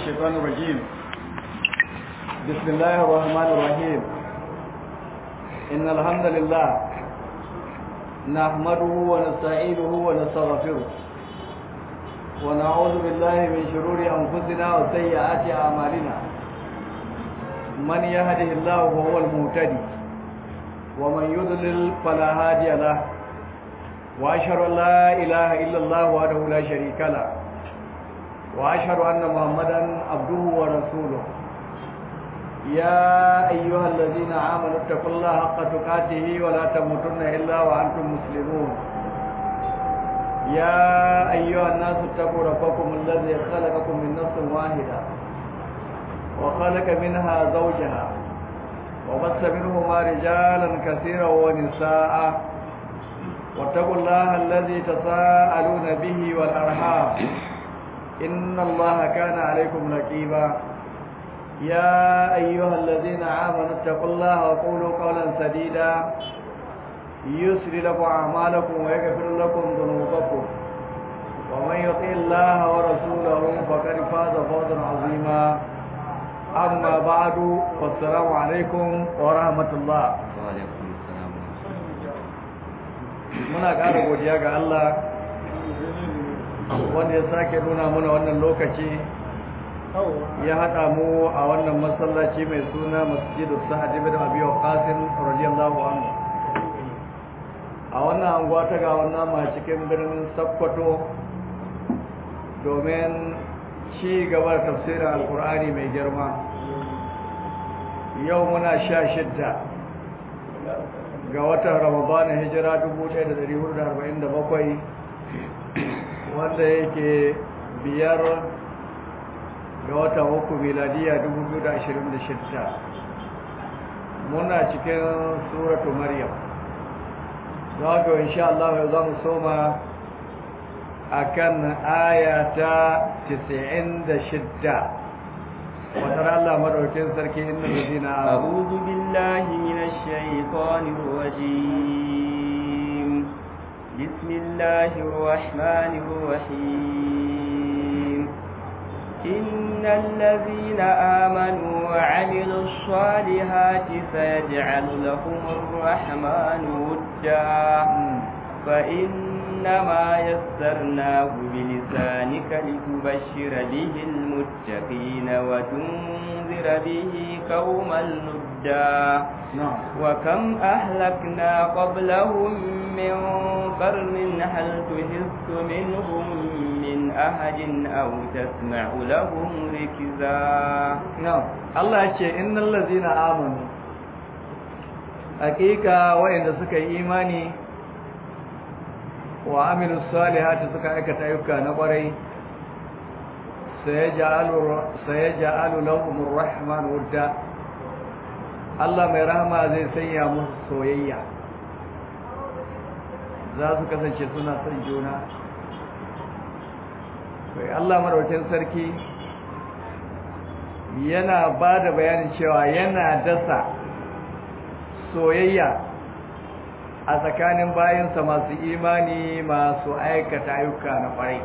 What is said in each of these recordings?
الشيطان الرجيم بسم الله الرحمن الرحيم إن الحمد لله نحمده ونستعينه ونستغفره ونعوذ بالله من شرور أنفسنا وسيئات أعمالنا من يهده الله فهو المهتدي ومن يضلل فلا هادي له وأشهد أن لا إله إلا الله وحده لا شريك له وأشهد أن محمدا عبده ورسوله يا أيها الذين آمنوا اتقوا الله حق تقاته ولا تموتن إلا وأنتم مسلمون يا أيها الناس اتقوا ربكم الذي خلقكم من نفس واحدة وخلق منها زوجها وبث منهما رجالا كثيرا ونساء واتقوا الله الذي تساءلون به والأرحام إن الله كان عليكم رقيبا يا أيها الذين آمنوا اتقوا الله وقولوا قولا سديدا يسر لكم أعمالكم ويغفر لكم ذنوبكم ومن يطع الله ورسوله فقد فاز فوزا عظيما أما بعد فالسلام عليكم ورحمة الله وعليكم السلام muna ƙara godiya ga Allah wanda ya sake nuna mana wannan lokaci ya haɗa mu a wannan masallaci mai suna masjidu sa'ad ibn abi waqasim radiyallahu anhu a wannan anguwa ta ga wannan ma cikin birnin Sokoto domin ci gaba da tafsirin alkur'ani mai girma yau muna sha shidda ga watan ramadana hijira 1447 wanda yake biyar ga watan uku miladiya 2026 muna cikin suratu maryam za ga insha Allah yau za mu soma akan ayata 96 وترى الله مدوكين سركي إن الذين أعوذ بالله من الشيطان الرجيم بسم الله الرحمن الرحيم إن الذين آمنوا وعملوا الصالحات سيجعل لهم الرحمن ودا فإنما يسرناه بلسانك لتبشر به المتقين وتنذر به قوما لدا نعم وكم أهلكنا قبلهم من قرن هل تحس منهم من أحد أو تسمع لهم ركزا نعم الله يقول إن الذين آمنوا حقيقة وإن سكى إيماني wa amilu salihati suka aikata ayyuka na kwarai sayaj'alu lahum ar-rahman wudda Allah mai rahama zai sanya musu soyayya za su kasance suna son juna kai Allah madaukakin sarki yana ba da bayanin cewa yana dasa soyayya a tsakanin bayansa masu imani masu aikata ayyuka na kwarai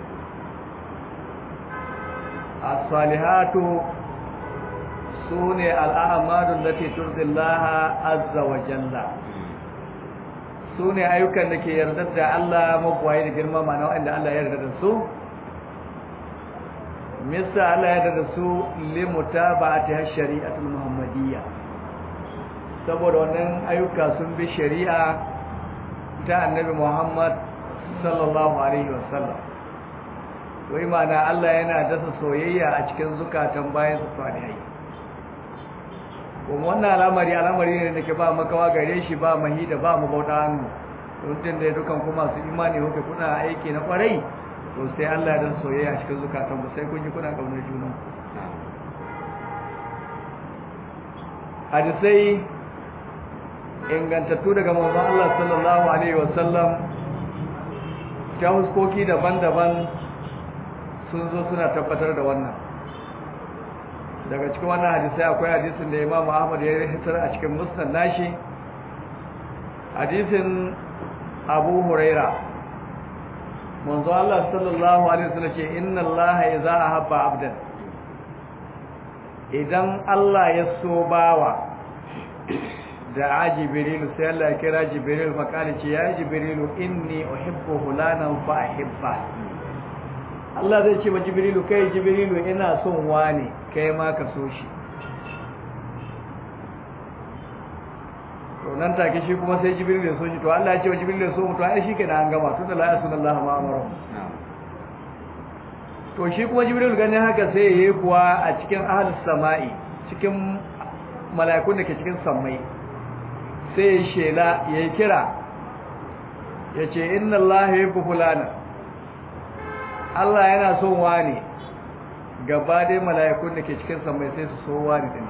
as-salihatu sune al'amalun lati turdillaha azza wa jalla sune ayyukan da ke yarda da Allah magwaye da girma mana wanda Allah ya yarda da su misa Allah ya yarda da su limutaba'ati shari'atul muhammadiyya saboda wannan ayyuka sun bi shari'a ta annabi Muhammad sallallahu alaihi wasallam wai mana Allah yana dasa soyayya a cikin zukatan bayan su salihai kuma wannan al'amari al'amari ne da ke ba makawa gare shi ba mahi da ba mu bauta hannu don da dukan kuma su imani kuke kuna aiki na kwarai to sai Allah ya dasa soyayya a cikin zukatan ku sai kun ji kuna kaunar junan hadisai ingantattu daga manzon Allah sallallahu alaihi wasallam ta huskoki daban-daban sun zo suna tabbatar da wannan daga cikin wannan hadisai akwai hadisin da Imam Ahmad ya hitar a cikin musnad nashi hadisin Abu Huraira manzo Allah sallallahu alaihi wasallam ce inna Allah idza ahabba abdan idan Allah ya so bawa da a jibrilu sai Allah ya kira jibrilu makali ce ya jibrilu inni uhibbu hulanan fa ahibba Allah zai ce wa jibrilu kai jibrilu ina son wani kai ma ka so shi to nan take shi kuma sai jibrilu ya so shi to Allah ya ce wa jibrilu ya so mu to ai shi kenan an gama tunda la yasunallaha ma amara to shi kuma jibril ganin haka sai yayi kuwa a cikin ahlus sama'i cikin mala'ikun da ke cikin sammai sai ya shela yayi kira yace inna allaha yuhibbu fulana Allah yana son wani gaba dai mala'ikun da ke cikin sammai sai su so wani din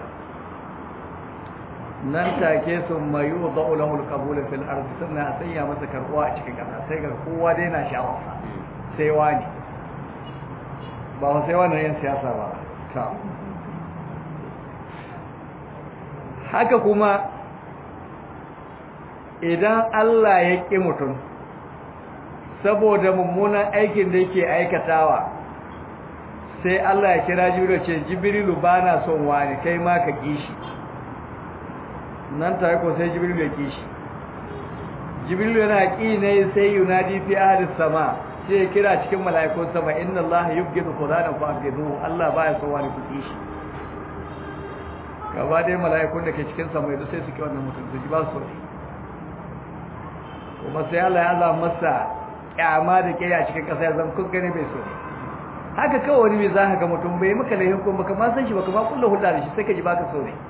nan take sun mayu da'u lahu al-qabul fil ardi sannan a sanya masa karbuwa a cikin kasa sai ga kowa dai na sha'awarsa sai wani ba sai wannan yin siyasa ba ta haka kuma idan Allah ya ƙi mutum saboda mummunan aikin da yake aikatawa sai Allah ya kira jibrilu ce jibrilu ba na son wani kai ma ka kishi nan ta ko sai jibrilu ya kishi jibrilu yana ƙi ne sai yunadi fi ahli sama sai ya kira cikin mala'ikun sama inna Allah yubghidu fulanan fa abghidu Allah baya son wani kuki shi gaba dai mala'ikun da ke cikin sama yanzu sai su ki wannan mutum su ji ba su ne kuma sai Allah ya zama masa kyama da ke a cikin ƙasa ya zama kun gane bai so ne haka kawai wani mai za ka ga mutum bai maka laifin kuma baka ma san shi baka ma kulla hulɗa da shi sai ka ji baka so ne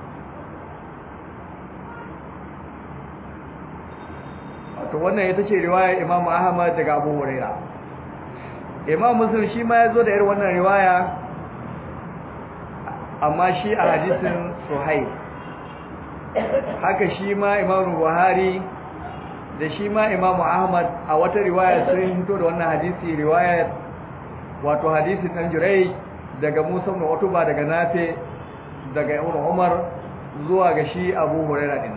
wato wannan ita ce riwaya Imam Ahmad daga Abu Hurairah imam muslim shi ma ya zo da irin wannan riwaya amma shi a hadisin suhail haka shi ma imam buhari da shi ma imam ahmad a wata riwaya sun hito da wannan hadisi riwaya wato hadisin dan jurai daga musa ibn utuba daga nafe daga ibn umar zuwa ga shi abu hurairah din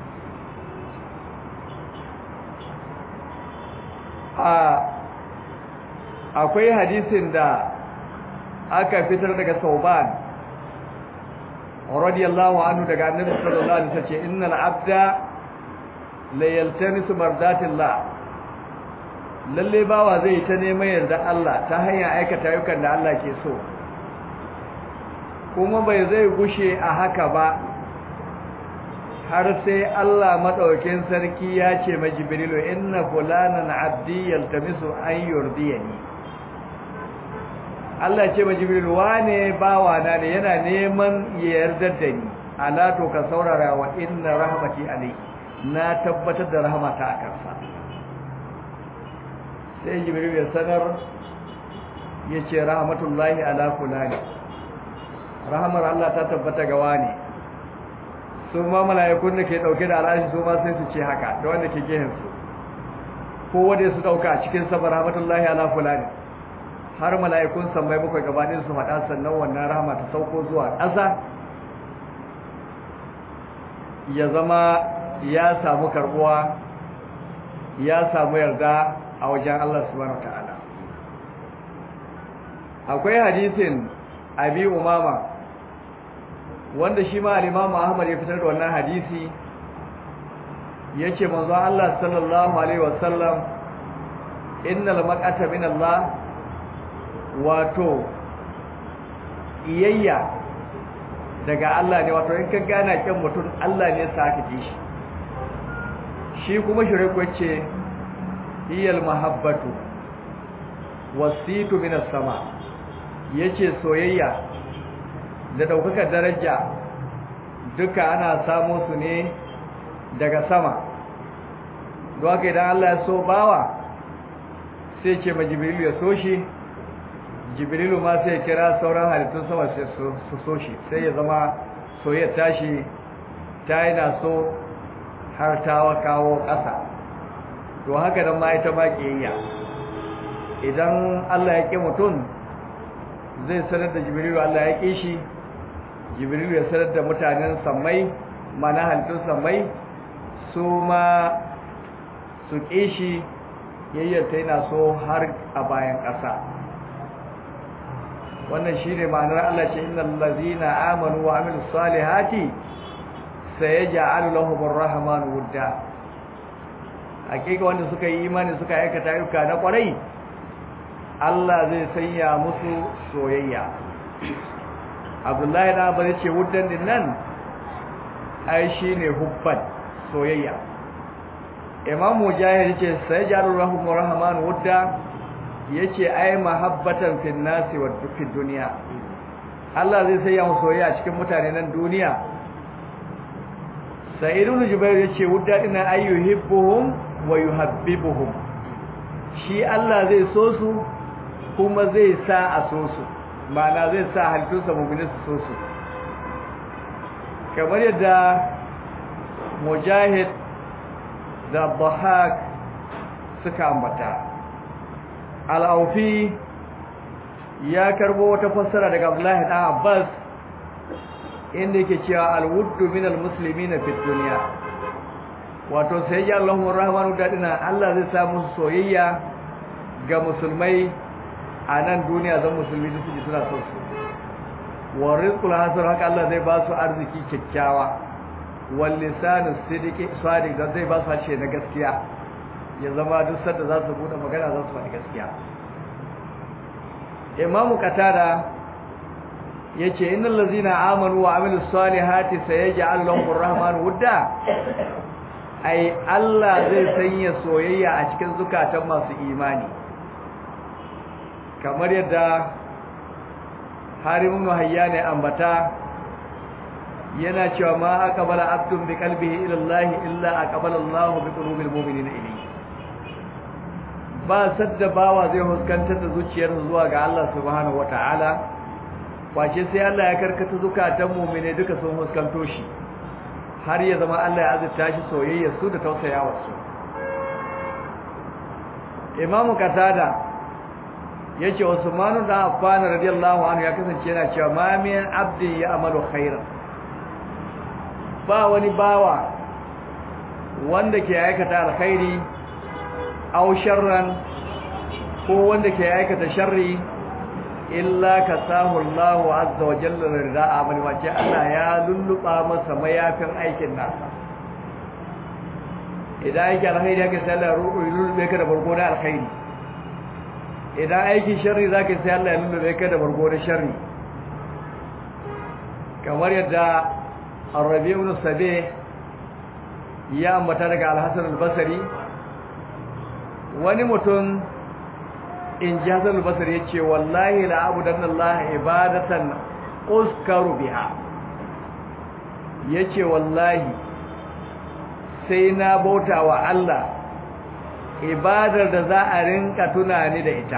a akwai hadisin da aka fitar daga sauban radiyallahu anhu daga annabi sallallahu alaihi wasallam ce innal abda la yaltamisu mardatillah lalle bawa zai ta neman yarda Allah ta hanyar aikata ayyukan da Allah ke so kuma bai zai gushe a haka ba har sai Allah madaukakin sarki ya ce ma jibrilu inna fulanan abdi yaltamisu an yurdiyani Allah ce ma Jibril wane bawana ne yana neman ya yarda da ni ala to ka saurara wa inna rahmati alayhi na tabbatar da rahmata a kansa sai Jibril ya sanar yace rahmatullahi ala fulani rahmar Allah ta tabbata ga wani su ma mala'ikun da ke dauke da al'ashi su ma sai su ce haka da wanda ke gehen su ko wanda su dauka cikin sabar rahmatullahi ala fulani har mala'ikun sammai bakwai gabanin su faɗa sannan wannan rahama ta sauko zuwa ƙasa ya zama ya samu karbuwa ya samu yarda a wajen Allah subhanahu ta'ala akwai hadisin abi umama wanda shi ma al-imamu ahmad ya fitar da wannan hadisi yace manzo Allah sallallahu alaihi wasallam innal maqata min Allah wato iyayya daga Allah ne wato in ka gana kyan mutum Allah ne sa ka ji shi shi kuma shirku ce hiyal mahabbatu wasitu minas sama yace soyayya da daukaka daraja duka ana samu su ne daga sama don haka idan Allah ya so bawa sai ce ma jibrilu ya so shi jibrilu ma sai kira sauran halittun sama sai su so shi sai ya zama soyayya tashi ta yana so har ta kawo ƙasa to haka nan ma ita ma kiyayya idan Allah ya ƙi mutum zai sanar da jibrilu Allah ya ƙi shi jibrilu ya sanar da mutanen sammai mana halittun sammai su ma su ƙi shi yayyarta yana so har a bayan ƙasa wannan shine ma'anar Allah ce innal ladzina amanu wa amilus salihati sayaj'alu lahum ar-rahmanu wudda hakika wanda suka yi imani suka aikata ayyuka na kwarai Allah zai sanya musu soyayya Abdullahi da Abba ce wuddan din nan ai shine hubban soyayya Imam Mujahid yace sayaj'alu lahum ar-rahmanu wudda yace ai mahabbatan fil nasi wa fid dunya Allah zai sanya musu soyayya cikin mutane nan duniya Sa'id ibn Jubair yace wudda dina ayyuhibbuhum wa yuhabbibuhum shi Allah zai so su kuma zai sa a so su ma'ana zai sa halittunsa mu'minin su so su kamar yadda Mujahid da Bahak suka ambata al'aufi ya karbo wata fassara daga Abdullahi ɗan Abbas inda yake cewa alwuddu min almuslimina fi dunya wato sai ya Allahu rahmanu dadina Allah zai sa musu soyayya ga musulmai a nan duniya zan musulmi su ji suna son su wa rizqul hasan haka Allah zai ba su arziki kyakkyawa wal lisanu sidiqi sadiq da zai ba su harshe na gaskiya ya zama duk sanda za su bude magana za su faɗi gaskiya imamu katada yace innal ladzina amanu wa amilus salihati sayaj'al lahumur rahmanu wudda ai Allah zai sanya soyayya a cikin zukatan masu imani kamar yadda harimun hayyane ambata yana cewa ma aqbala abdun bi qalbihi ila Allah illa aqbala Allah bi qulubil mu'minina ilayhi ba sadda bawa zai huskantar da zuciyarsa zuwa ga Allah subhanahu wataala kwace sai Allah ya karkata zukatan mu'mine duka sun huskanto shi har ya zama Allah ya azurta shi soyayya su da tausayawar su Imam Qatada yace Usman da Affan radiyallahu anhu ya kasance yana cewa ma min abdi ya amalu khairan ba wani bawa wanda ke aikata alkhairi aw sharran ko wanda ke aikata sharri illa kasahu Allahu azza wa jalla rida'a bal wace Allah ya lulluba masa mayafin aikin nasa idan aiki alkhairi yake sai Allah lullube ka da barko da alkhairi idan aiki sharri zaka sai Allah ya lullube ka da barko da sharri kamar yadda Ar-Rabi' ibn Sabi ya ambata daga Al-Hasan al-Basri wani mutum in ji Hassan al-Basri yace wallahi la abudanna Allah ibadatan uskaru biha yace wallahi sai na bauta wa Allah ibadar da za a rinka tunani da ita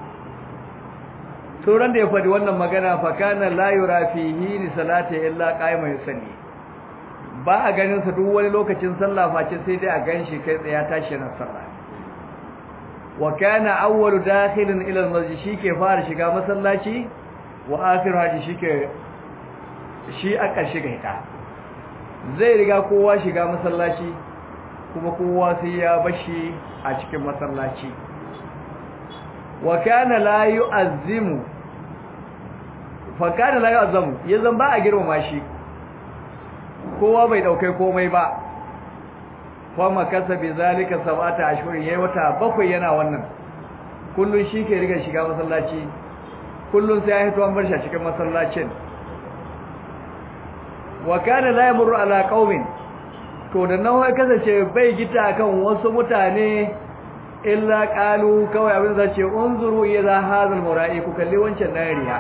turan da ya faɗi wannan magana fa kana la yura fihi ni salati illa qa'iman yusalli ba a ganin sa duk wani lokacin sallah face sai dai a ganshi kai tsaya tashi na sallah wa kana awwalu dakhilin ila al-masjid shike fara shiga masallaci wa akhiru haji shike shi a ƙarshe ga ita zai riga kowa shiga masallaci kuma kowa sai ya bashi a cikin masallaci wa kana la yu'azzimu fa kana la yu'azzamu yanzan ba a girmama shi kowa bai daukai komai ba kuma kasa bi zalika sabata ashhur yayi wata bakwai yana wannan kullun shi ke riga shiga masallaci kullun sai ya hito an bar shi a cikin masallacin wa kana la yamurru ala qaumin to da nan wai kasance bai gita kan wasu mutane illa qalu kawai abin da ce unzuru ila hadal mura'i ku kalli wancan nariya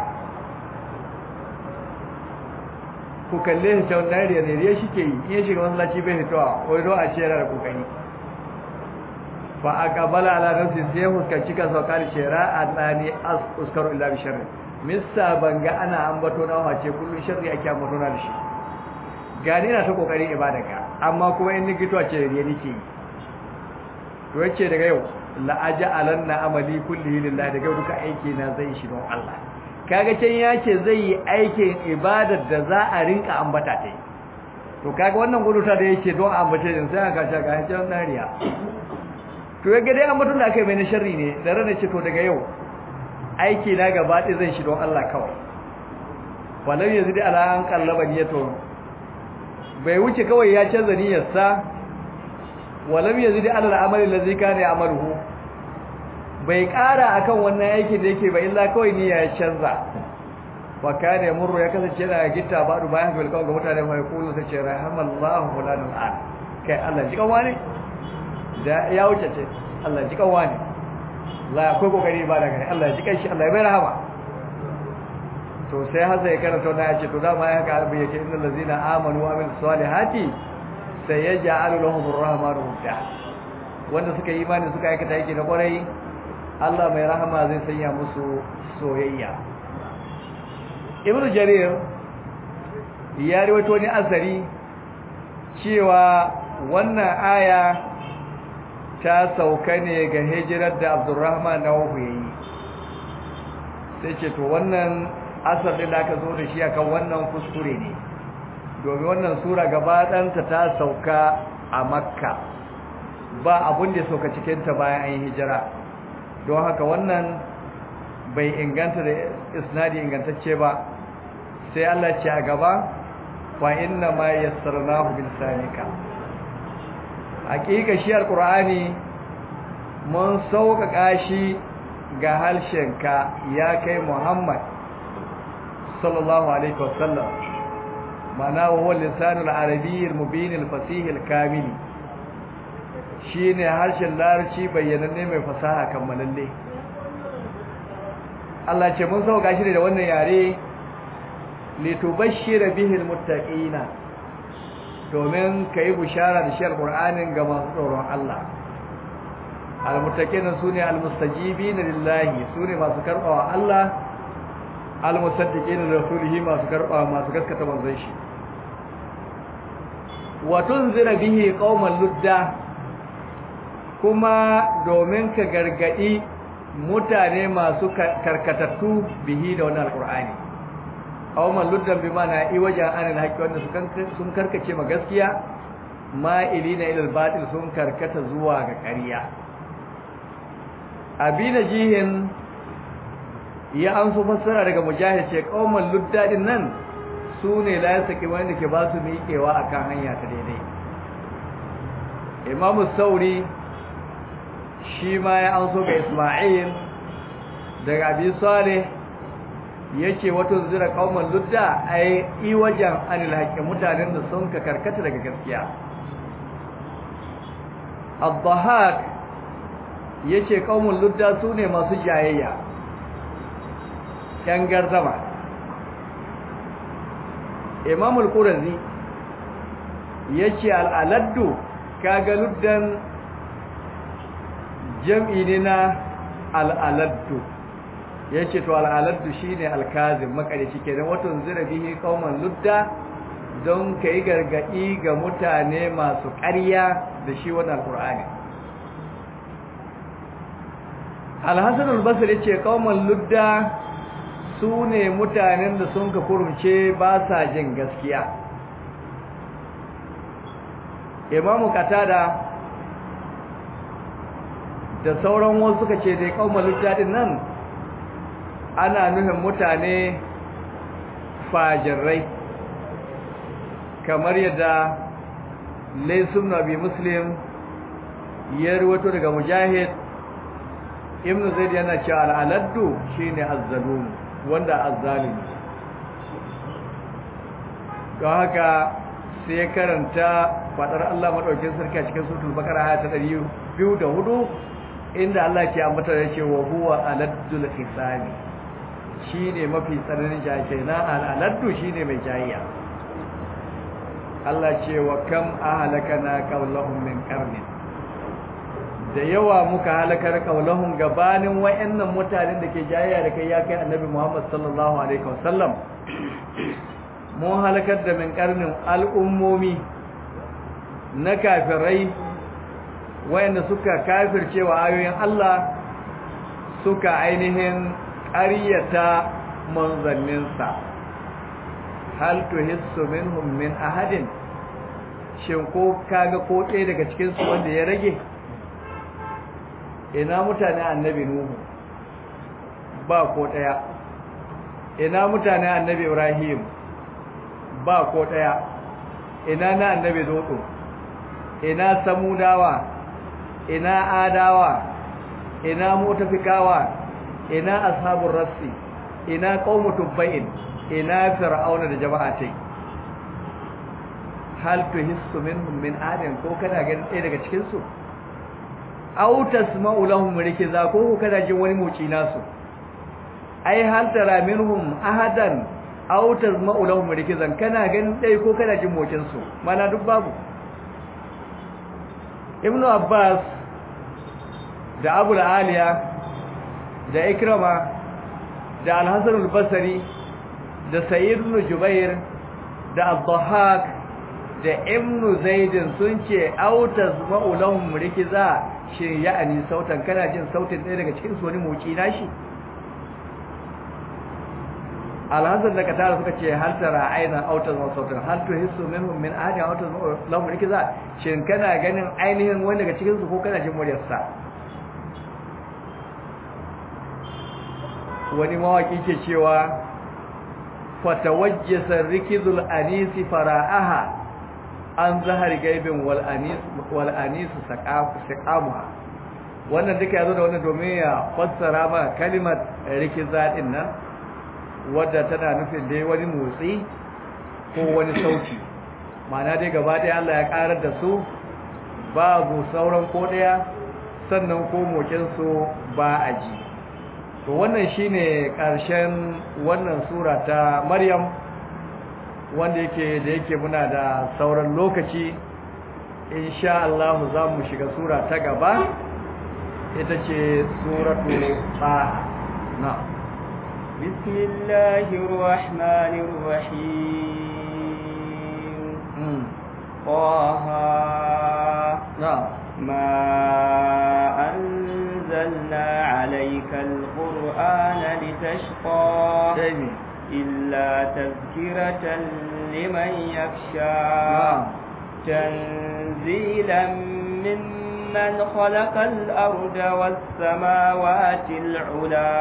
ku kalle shi ta nariya ne riya shike yi in ya shiga masallaci bai fitowa wai do a ce yana da kokari fa aqbala ala nafsi sai fuskanci ka saukar shera annani as uskaru illa bi sharri missa banga ana ambato na wace kullun sharri ake ambato na da shi gani na ta kokarin ibada ka amma kuma in ni gito ce riya nake yi to yace daga yau la aj'alanna amali kullihi lillahi daga yau duka aiki na zai shi don Allah kaga can yace zai yi aikin ibadar da za a rinka ambata ta to kaga wannan guduta da yake don ambace din sai aka sha ga can nariya to yaga dai ambatun da aka yi mai na sharri ne da rana ce to daga yau aiki na gaba ɗaya zan shi don Allah kawai walau yanzu da ala an kallaba niyyatu bai wuce kawai ya canza niyyarsa walau yanzu da ala al'amali lazi kana ya'maluhu bai ƙara akan wannan aikin da yake ba illa kawai niyya ya canza wa kana yamurru ya kasance yana gitta ba du bayan bil kawai ga mutane fa yaqulu sai ce rahamallahu fulanul an kai Allah ji kawani da ya wuce ce Allah ji kawani la akwai kokari ba daga Allah ji kai shi Allah ya bai rahama to sai hasa ya karanta wannan ya ce to dama ya haka abin yake innal ladzina amanu wa amilus salihati sayaj'alu lahum arrahmanu wudda wanda suka yi imani suka aikata yake na kwarai Allah mai rahama zai sanya musu soyayya Ibn Jarir ya rawaito ni asari cewa wannan aya ta sauka ne ga hijirar da Abdurrahman Nawfu yayi sai ce to wannan asar da aka zo da shi akan wannan kuskure ne domin wannan sura gaba ɗanta ta sauka a Makka ba abun da sauka cikin ta bayan an yi hijira don haka wannan bai inganta da isnadi ingantacce ba sai Allah ce a gaba fa inna ma yassarnahu bil sanika hakika shi alqur'ani mun sauƙaƙa shi ga harshenka ya kai Muhammad sallallahu alaihi wasallam mana wa huwa lisanul arabiyyil mubinil fasihil kamili shine harshen larabci bayyananne mai fasaha kammalalle Allah ce mun sauka shi da wannan yare litubashshira bihi almuttaqina domin kai bushara da shi alqur'anin ga masu tsoron Allah almuttaqina sune almustajibina lillahi sune masu karbawa Allah almusaddiqina da rasulihi masu karbawa masu gaskata manzon shi wa tunzira bihi qauman ludda kuma domin ka gargadi mutane masu karkatattu bihi da wannan alqur'ani qauman luddan bi mana i wajen anil haqqi wanda sun karkace ma gaskiya ma'ilina ila al-batil sun karkata zuwa ga ƙarya abina jihin ya an su fassara daga mujahid ce qauman luddadin nan sune la yasaki wanda ke ba su miƙewa akan hanya ta daidai imamu sauri shi ma ya an so ga Ismail daga Abi Salih yace wato zira kauman ludda ai i wajen anil haqqi mutanen da sun ka karkata daga gaskiya Ad-Dhahak yace kaumun ludda sune masu jayayya yan garzama Imam al-Qurazi yace al-aladdu kaga luddan jam'i ne na al'aladdu ya ce to al'aladdu shi ne alkazin makarici ke don watan zirabihi kauman ludda don ka yi gargaɗi ga mutane masu ƙarya da shi wannan alƙur'ani alhassan albasar ya ce kauman ludda su ne mutanen da sun ka kurumce ba sa jin gaskiya imamu katada da sauran wasu suka ce dai kaumar littafin nan ana nufin mutane fajirai kamar yadda laisun nabi muslim ya ruwato daga mujahid ibn zaid yana cewa al'aladdu shine azzalum wanda azzalimi don haka sai ya karanta fadar Allah madaukin sarki a cikin suratul baqara aya ta 204 inda Allah ke ambata ya ce wa huwa aladdul hisabi shine mafi tsananin jahilai na aladdu shine mai jahiya Allah ce wa kam ahlakana qawlahum min qarnin da yawa muka halakar qawlahum gabanin wayannan mutanen da ke jahiya da kai ya kai annabi Muhammad sallallahu alaihi wasallam mun halakar da min qarnin al'ummomi na kafirai wayanda suka kafirce wa ayoyin Allah suka ainihin ƙaryata manzanninsa hal tuhissu minhum min ahadin shin ko kaga ko ɗaya daga cikin su wanda ya rage ina mutane annabi nuhu ba ko ɗaya ina mutane annabi ibrahim ba ko ɗaya ina na annabi zoto ina samudawa ina adawa ina mutafikawa ina ashabun rassi ina qaumu tubba'in ina fir'auna da jama'a tai hal tuhissu minhum min adin ko kana ganin ɗaya daga cikin su aw tasma'u lahum rikiza ko kana jin wani moci nasu ai hal tara minhum ahadan aw tasma'u lahum rikizan kana ganin ɗaya ko kana jin mocin su mana duk babu ibnu abbas da abu aliya da ikrama da al-hasan al-basri da sayyid ibn jubair da ad-dhahhak da ibn zaid sun ce autas ma'ulahum rikiza shi ya'ani sautan kana jin sautin ɗaya daga cikin su wani moci nashi al-hasan da katara suka ce hal tara aina autas wa sautan hal tuhissu minhum min ahadi autas ma'ulahum rikiza shin kana ganin ainihin wani daga cikin su ko kana jin muryarsa wani mawaki ke cewa fatawajjasa rikizul anisi fara'aha an zahar gaibin wal anis wal anisu saqamuha wannan duka yazo da wannan domin ya fassara ma kalimar rikiza din nan wadda tana nufin dai wani motsi ko wani sauti ma'ana dai gaba ɗaya Allah ya karar da su babu sauran ko ɗaya sannan ko mokin su ba a ji to wannan shine karshen wannan sura ta Maryam wanda yake da yake muna da sauran lokaci insha Allah za mu shiga sura ta gaba ita ce suratu Taha na bismillahir rahmanir rahim Taha na ma أنزلنا عليك القرآن لتشقى dai إلا تذكرة لمن يخشى تنزيلا ممن خلق الأرض والسماوات العلا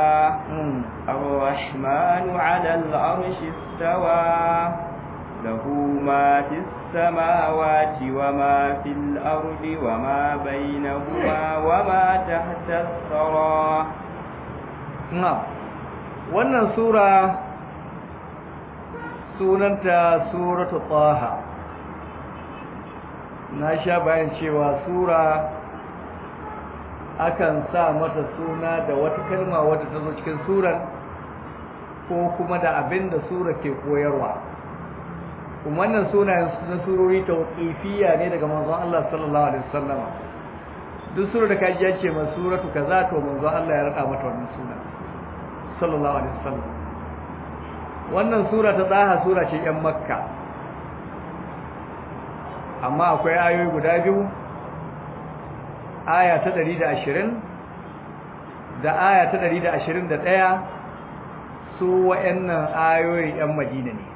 الرحمن على العرش استوى له ما في السماوات وما في الأرض وما بينهما وما تحت الثرى na wannan sura sunanta suratu taha na sha bayan cewa sura akan sa mata suna da wata kalma wadda ta zo cikin suran ko kuma da abin da sura ke koyarwa kuma wannan sunayen na surori tauqifiyya ne daga manzon Allah sallallahu alaihi wasallam duk sura da kaji ya ce ma suratu kaza to manzon Allah ya rada mata wannan suna sallallahu alaihi wasallam wannan sura ta tsaha sura ce yan makka amma akwai ayoyi guda biyu aya ta 120 da aya ta 121 su wa'annan ayoyi yan madina ne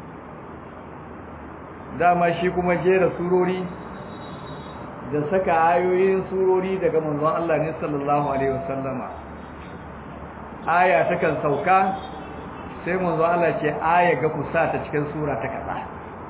dama shi kuma jera surori da saka ayoyin surori daga manzon Allah ne sallallahu alaihi wasallama aya takan sauka sai manzo Allah ce aya ga ku sa ta cikin sura ta kaza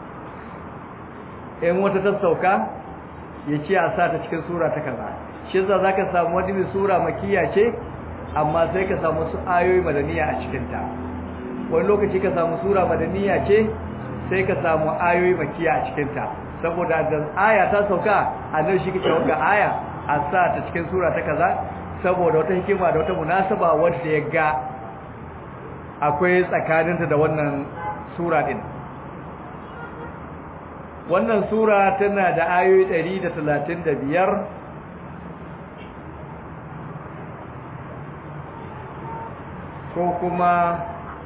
in wata ta sauka yace a sa ta cikin sura ta kaza shi yasa zaka samu wani mai sura makiya ce amma sai ka samu su ayoyi madaniya a cikin ta wani lokaci ka samu sura madaniya ce sai ka samu ayoyi makiya a cikin ta saboda da aya ta sauka annabi shi kike ga aya a sa ta cikin sura ta kaza saboda wata hikima da wata munasaba wanda ya ga akwai tsakaninta da wannan sura din wannan sura tana da ayoyi 135 ko kuma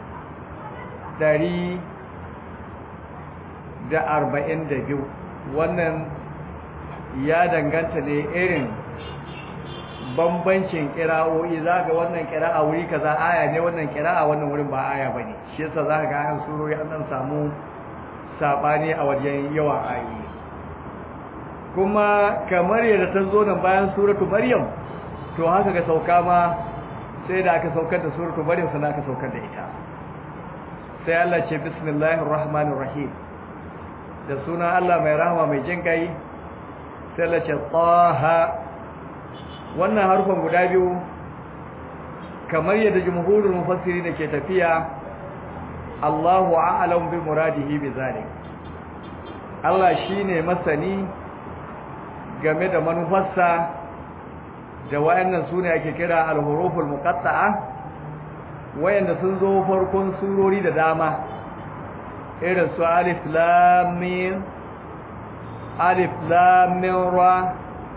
142 wannan ya danganta ne irin bambancin kira'o'i za ga wannan kira'a wuri kaza aya ne wannan kira'a wannan wurin ba aya bane shi yasa za ga an surori an dan samu sabani a wajen yawan ayoyi kuma kamar yadda ta zo nan bayan suratu maryam to haka ga sauka ma sai da aka saukar da suratul maryam sannan aka saukar da ita sai Allah ce bismillahir rahmanir rahim da suna Allah mai rahama mai jin kai sai Allah ce taha wannan harfan guda biyu kamar yadda jumhurul mufassiri da ke tafiya Allahu a'lam bi muradihi bi zalik Allah shine masani game da manufarsa da wayannan sune ake kira al-huruful muqatta'a wayanda sun zo farkon surori da dama irin su alif lam mim alif lam mim ra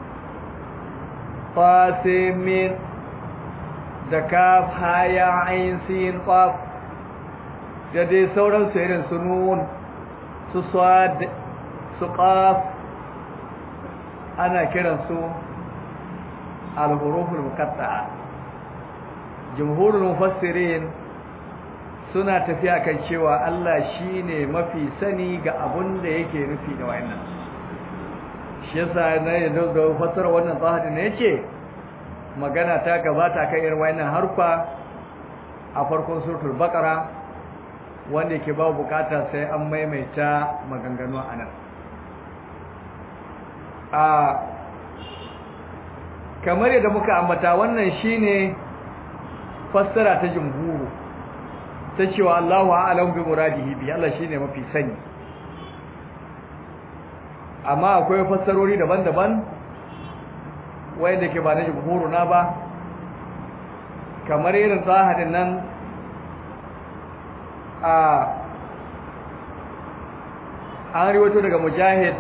ta sin da kaf ha ya ain sin qaf da dai sauran su irin su nun su sad su qaf ana kiran su al-huruful muqatta'a jumhurul mufassirin suna tafiya kan cewa Allah shine mafi sani ga abun da yake nufi da wayannan shi yasa na yanzu da fassara wannan zahiri ne yace magana ta gabata kan irin wayannan harfa a farkon suratul baqara wanda yake ba bukata sai an maimaita maganganu anan a kamar yadda muka ambata wannan shine fassara ta jumhuru ta cewa Allahu a'lam bi muradihi bi Allah shine mafi sani amma akwai fassarori daban-daban wanda ke ba na jumhuru na ba kamar irin zahadin nan a an riwato daga mujahid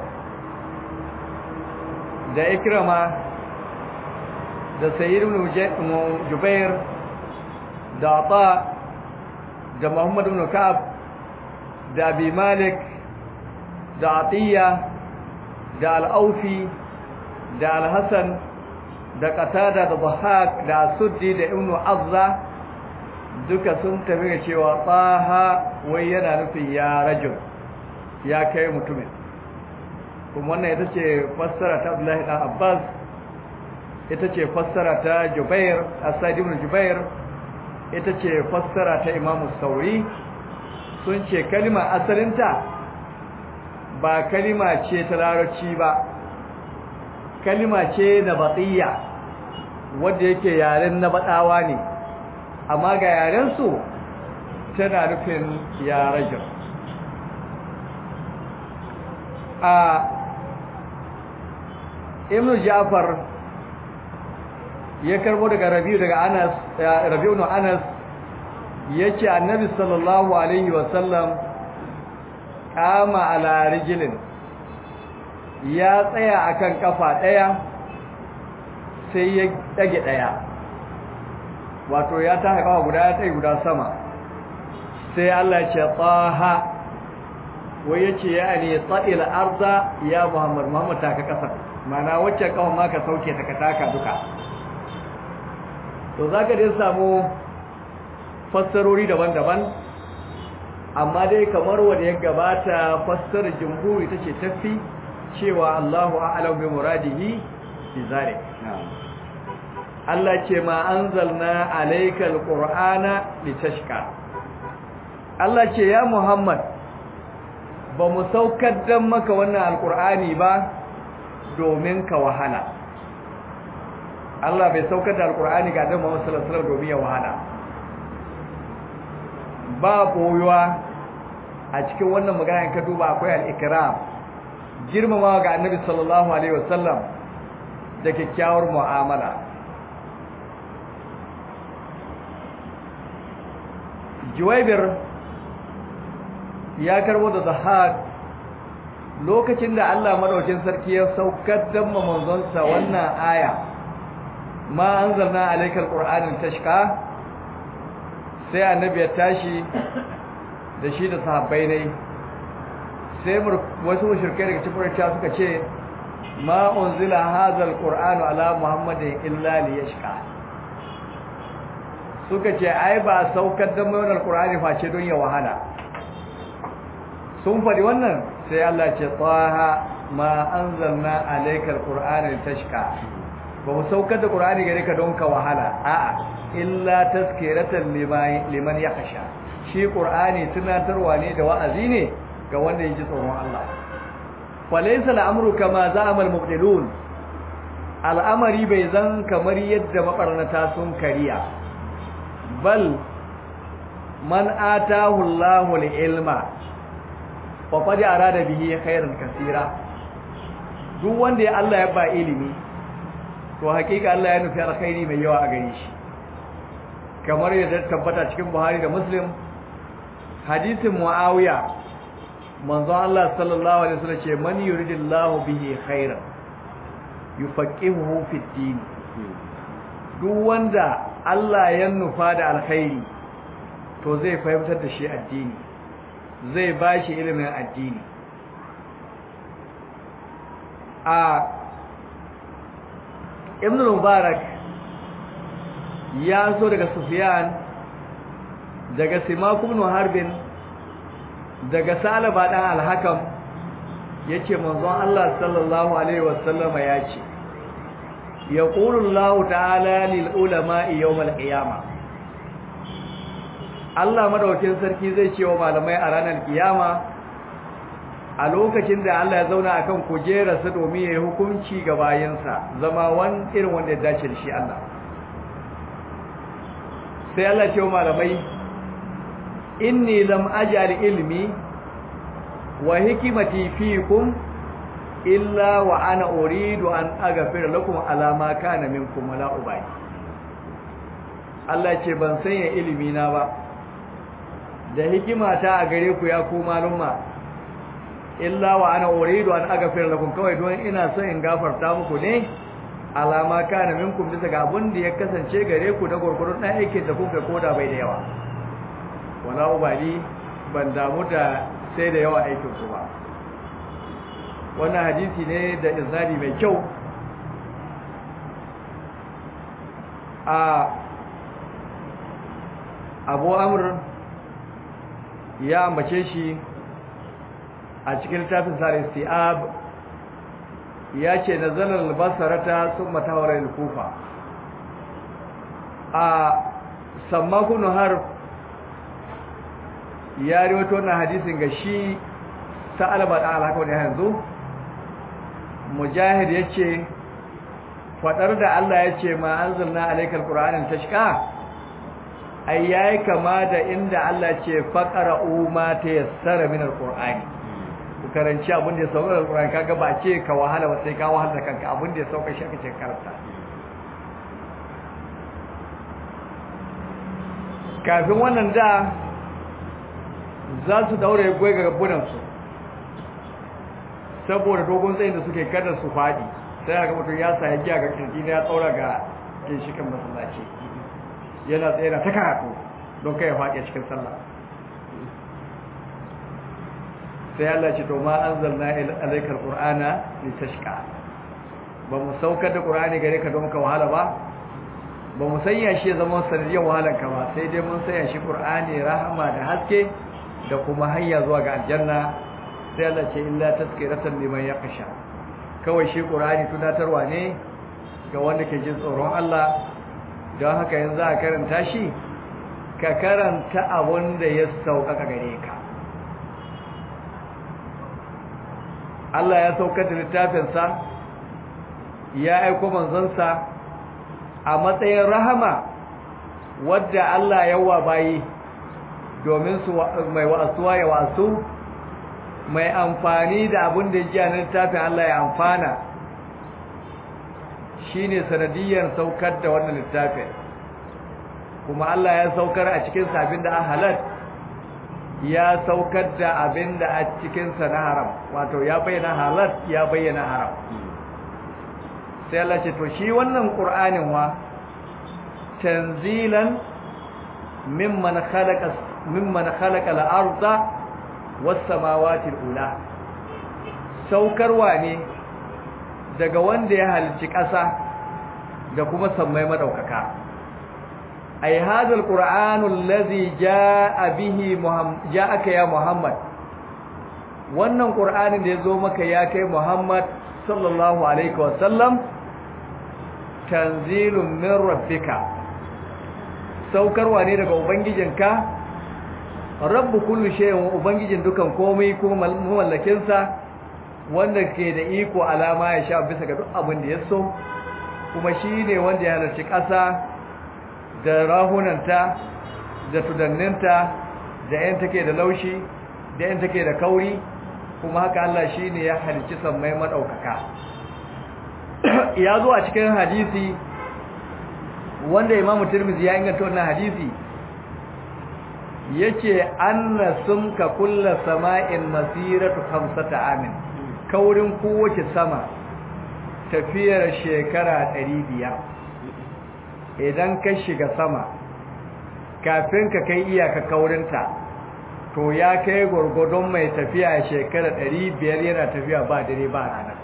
da ikrama da sayyid ibn jubair da ata da muhammad ibn ka'ab da abi malik da atiya da al-aufi da al-hasan da qatada da dhahak da suddi da ibn azza duka sun tafi ga cewa tsaha wai yana nufin ya rajul ya kai mutumin kuma wannan ita ce fassara ta abdullahi dan abbas ita ce fassara ta jubair asad ibn jubair ita ce fassara ta imamu sauri sun ce kalima asalinta ba kalima ce ta larabci ba kalima ce na batsiya wadda yake yaren na baɗawa ne amma ga yarensu tana nufin yarajin a ibn ja'far ya karbo daga rabi'u daga anas rabi'u no anas yace annabi sallallahu alaihi wasallam kama ala rijlin ya tsaya akan kafa daya sai ya dage daya wato ya ta kafa guda ya tsaye guda sama sai Allah ya ce taha wai yace ya ne ta'il arda ya muhammad muhammad ta ka kasa mana wacce kawai ma ka sauke ta ka taka duka to za ka dai samu fassarori daban-daban amma dai kamar wanda ya gabata fassarar jumhuri ta ce tafi cewa Allahu a'lam bi muradihi bi zalik Allah ce ma anzalna alaykal qur'ana litashqa Allah ce ya Muhammad ba mu saukar dan maka wannan alqur'ani ba domin ka wahala Allah bai saukar da alkur'ani ga Annabi Muhammad sallallahu alaihi wasallam domin ya wahala ba koyuwa a cikin wannan magana ka duba akwai al-ikram girmamawa ga Annabi sallallahu alaihi wasallam da kyakkyawar mu'amala Juwaybir ya karbo da Zahad lokacin da Allah madaukin sarki ya saukar da manzonsa wannan aya ma anzalna alaykal qur'ana tashqa sai annabi ya tashi da shi da sahabbai ne sai wasu mushrikai daga cikin Quraysh suka ce ma unzila hadzal qur'anu ala muhammadin illa liyashqa suka ce ai ba saukar da mai wannan qur'ani face don ya wahala sun faɗi wannan sai Allah ce taha ma anzalna alaykal qur'ana tashqa ba mu saukar da qur'ani gare ka don ka wahala a'a illa tazkiratan liman yakhsha shi qur'ani tunatarwa ne da wa'azi ne ga wanda yake tsoron Allah falaysa al'amru kama za'ama al-mubtilun al'amari bai zan kamar yadda mabarnata sun kariya bal man atahu Allahu al-ilma fa qad arada bihi khairan kaseera duk wanda ya Allah ya ba ilimi to hakika Allah ya nufi alkhairi mai yawa a gare shi kamar yadda tabbata cikin Buhari da Muslim hadisin Muawiya manzo Allah sallallahu alaihi wasallam ce man yuridillahu bihi khairan yufaqihuhu fid din duk wanda Allah ya nufa da alkhairi to zai fahimtar da shi addini zai bashi ilimin addini a ibn mubarak ya so daga sufyan daga simak ibn harbin daga salaba dan al-hakam yace manzon Allah sallallahu alaihi wasallama yace yaqulu Allah ta'ala lil ulama'i yawm al-qiyamah Allah madaukakin sarki zai ce wa malamai a ranar kiyama a lokacin da Allah ya zauna akan kujerarsa domin ya yi hukunci ga bayansa zama wani irin wanda ya dace da shi Allah sai Allah ce wa malamai inni lam ajal ilmi wa hikimati fikum illa wa ana uridu an aghfira lakum ala ma kana minkum wala ubay Allah ce ban sanya ilimi na ba da hikimata a gare ku ya ku malumma illa wa ana uridu an aghfira lakum kawai don ina son in gafarta muku ne alama kana minkum bisa ga abun da ya kasance gare ku da gurgurun dan aikin da kuka koda bai da yawa wala ubali ban damu da sai da yawa aikin ku ba wannan hadisi ne da izadi mai kyau a Abu Amr ya ambace shi a cikin littafin sa istiab ya ce nazalar albasarata sun matawarar kufa a sammakun har ya riwato na hadisin ga shi sa'alaba da alhaka wani yanzu mujahid ya ce faɗar da Allah ya ce ma an zalna alaikar ƙura'anin tashka ai yayi kama da inda Allah ce faqara umma ta yassara min alqur'ani ku karanci abin da ya sauka alqur'ani kaga ba ce ka wahala ba sai ka wahala da kanka abin da ya sauka shi kace karanta kafin wannan da za su daure goyi ga gabunan su saboda dogon tsayin da suke kada su fadi sai ga mutum ya sa ya giya ga kirji ya tsaura ga ginshikan masallaci yana tsaye da ta karatu don kai ya faɗi a cikin sallah sai Allah ce to ma anzalna alaikal qur'ana litashqa ba mu saukar da qur'ani gare ka don ka wahala ba ba mu sanya shi zama sanadiyar wahalar ka ba sai dai mun sanya shi qur'ani rahama da haske da kuma hanya zuwa ga aljanna sai Allah ce illa tazkiratan liman yakhsha kawai shi qur'ani tunatarwa ne ga wanda ke jin tsoron Allah don haka yanzu a karanta shi ka karanta abun da ya sauƙaƙa gare ka Allah ya saukar da littafinsa ya aiko manzansa a matsayin rahama wadda Allah ya wa bayi domin su mai wa'asuwa ya wa'asu mai amfani da abin da ji a littafin Allah ya amfana shine sanadiyyar saukar da wannan littafin kuma Allah ya saukar a cikin abin da halal ya saukar da abin da a cikin sa na haram wato ya bayyana halal ya bayyana haram sai Allah ce to shi wannan Qur'anin wa tanzilan mimman khalaqa mimman khalaqa al-ardha was-samawati al-ula saukarwa ne daga wanda ya halicci ƙasa da kuma sammai madaukaka ay hadha alqur'anu allazi jaa bihi ja'aka ya muhammad wannan qur'anin da yazo maka ya kai muhammad sallallahu alaihi wasallam tanzilun min rabbika saukarwa ne daga ubangijinka rabbu kullu shay'in ubangijin dukan komai ko mallakin sa wanda ke da iko alama ya sha bisa ga duk abin da ya so kuma shine wanda ya halarci ƙasa da rahunanta da tudanninta da yan take da laushi da yan take da kauri kuma haka Allah shine ya halicci sammai madaukaka ya zo a cikin hadisi wanda Imam Tirmidhi ya inganta wannan hadisi yace anna sumka kullu sama'in masiratu khamsata amin kaurin kowace sama tafiyar shekara 500 idan ka shiga sama kafin ka kai iyaka kaurinta to ya kai gurgudun mai tafiya shekara 500 yana tafiya ba dare ba rana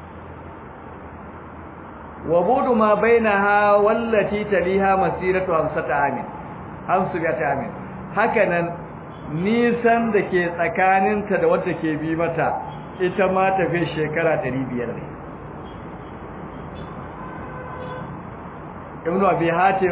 wa budu ma bainaha wallati taliha masiratu 50 amin 50 amin hakanan nisan da ke tsakaninta da wadda ke bi mata ita ma tafi shekara 500 ne ibn abi hatim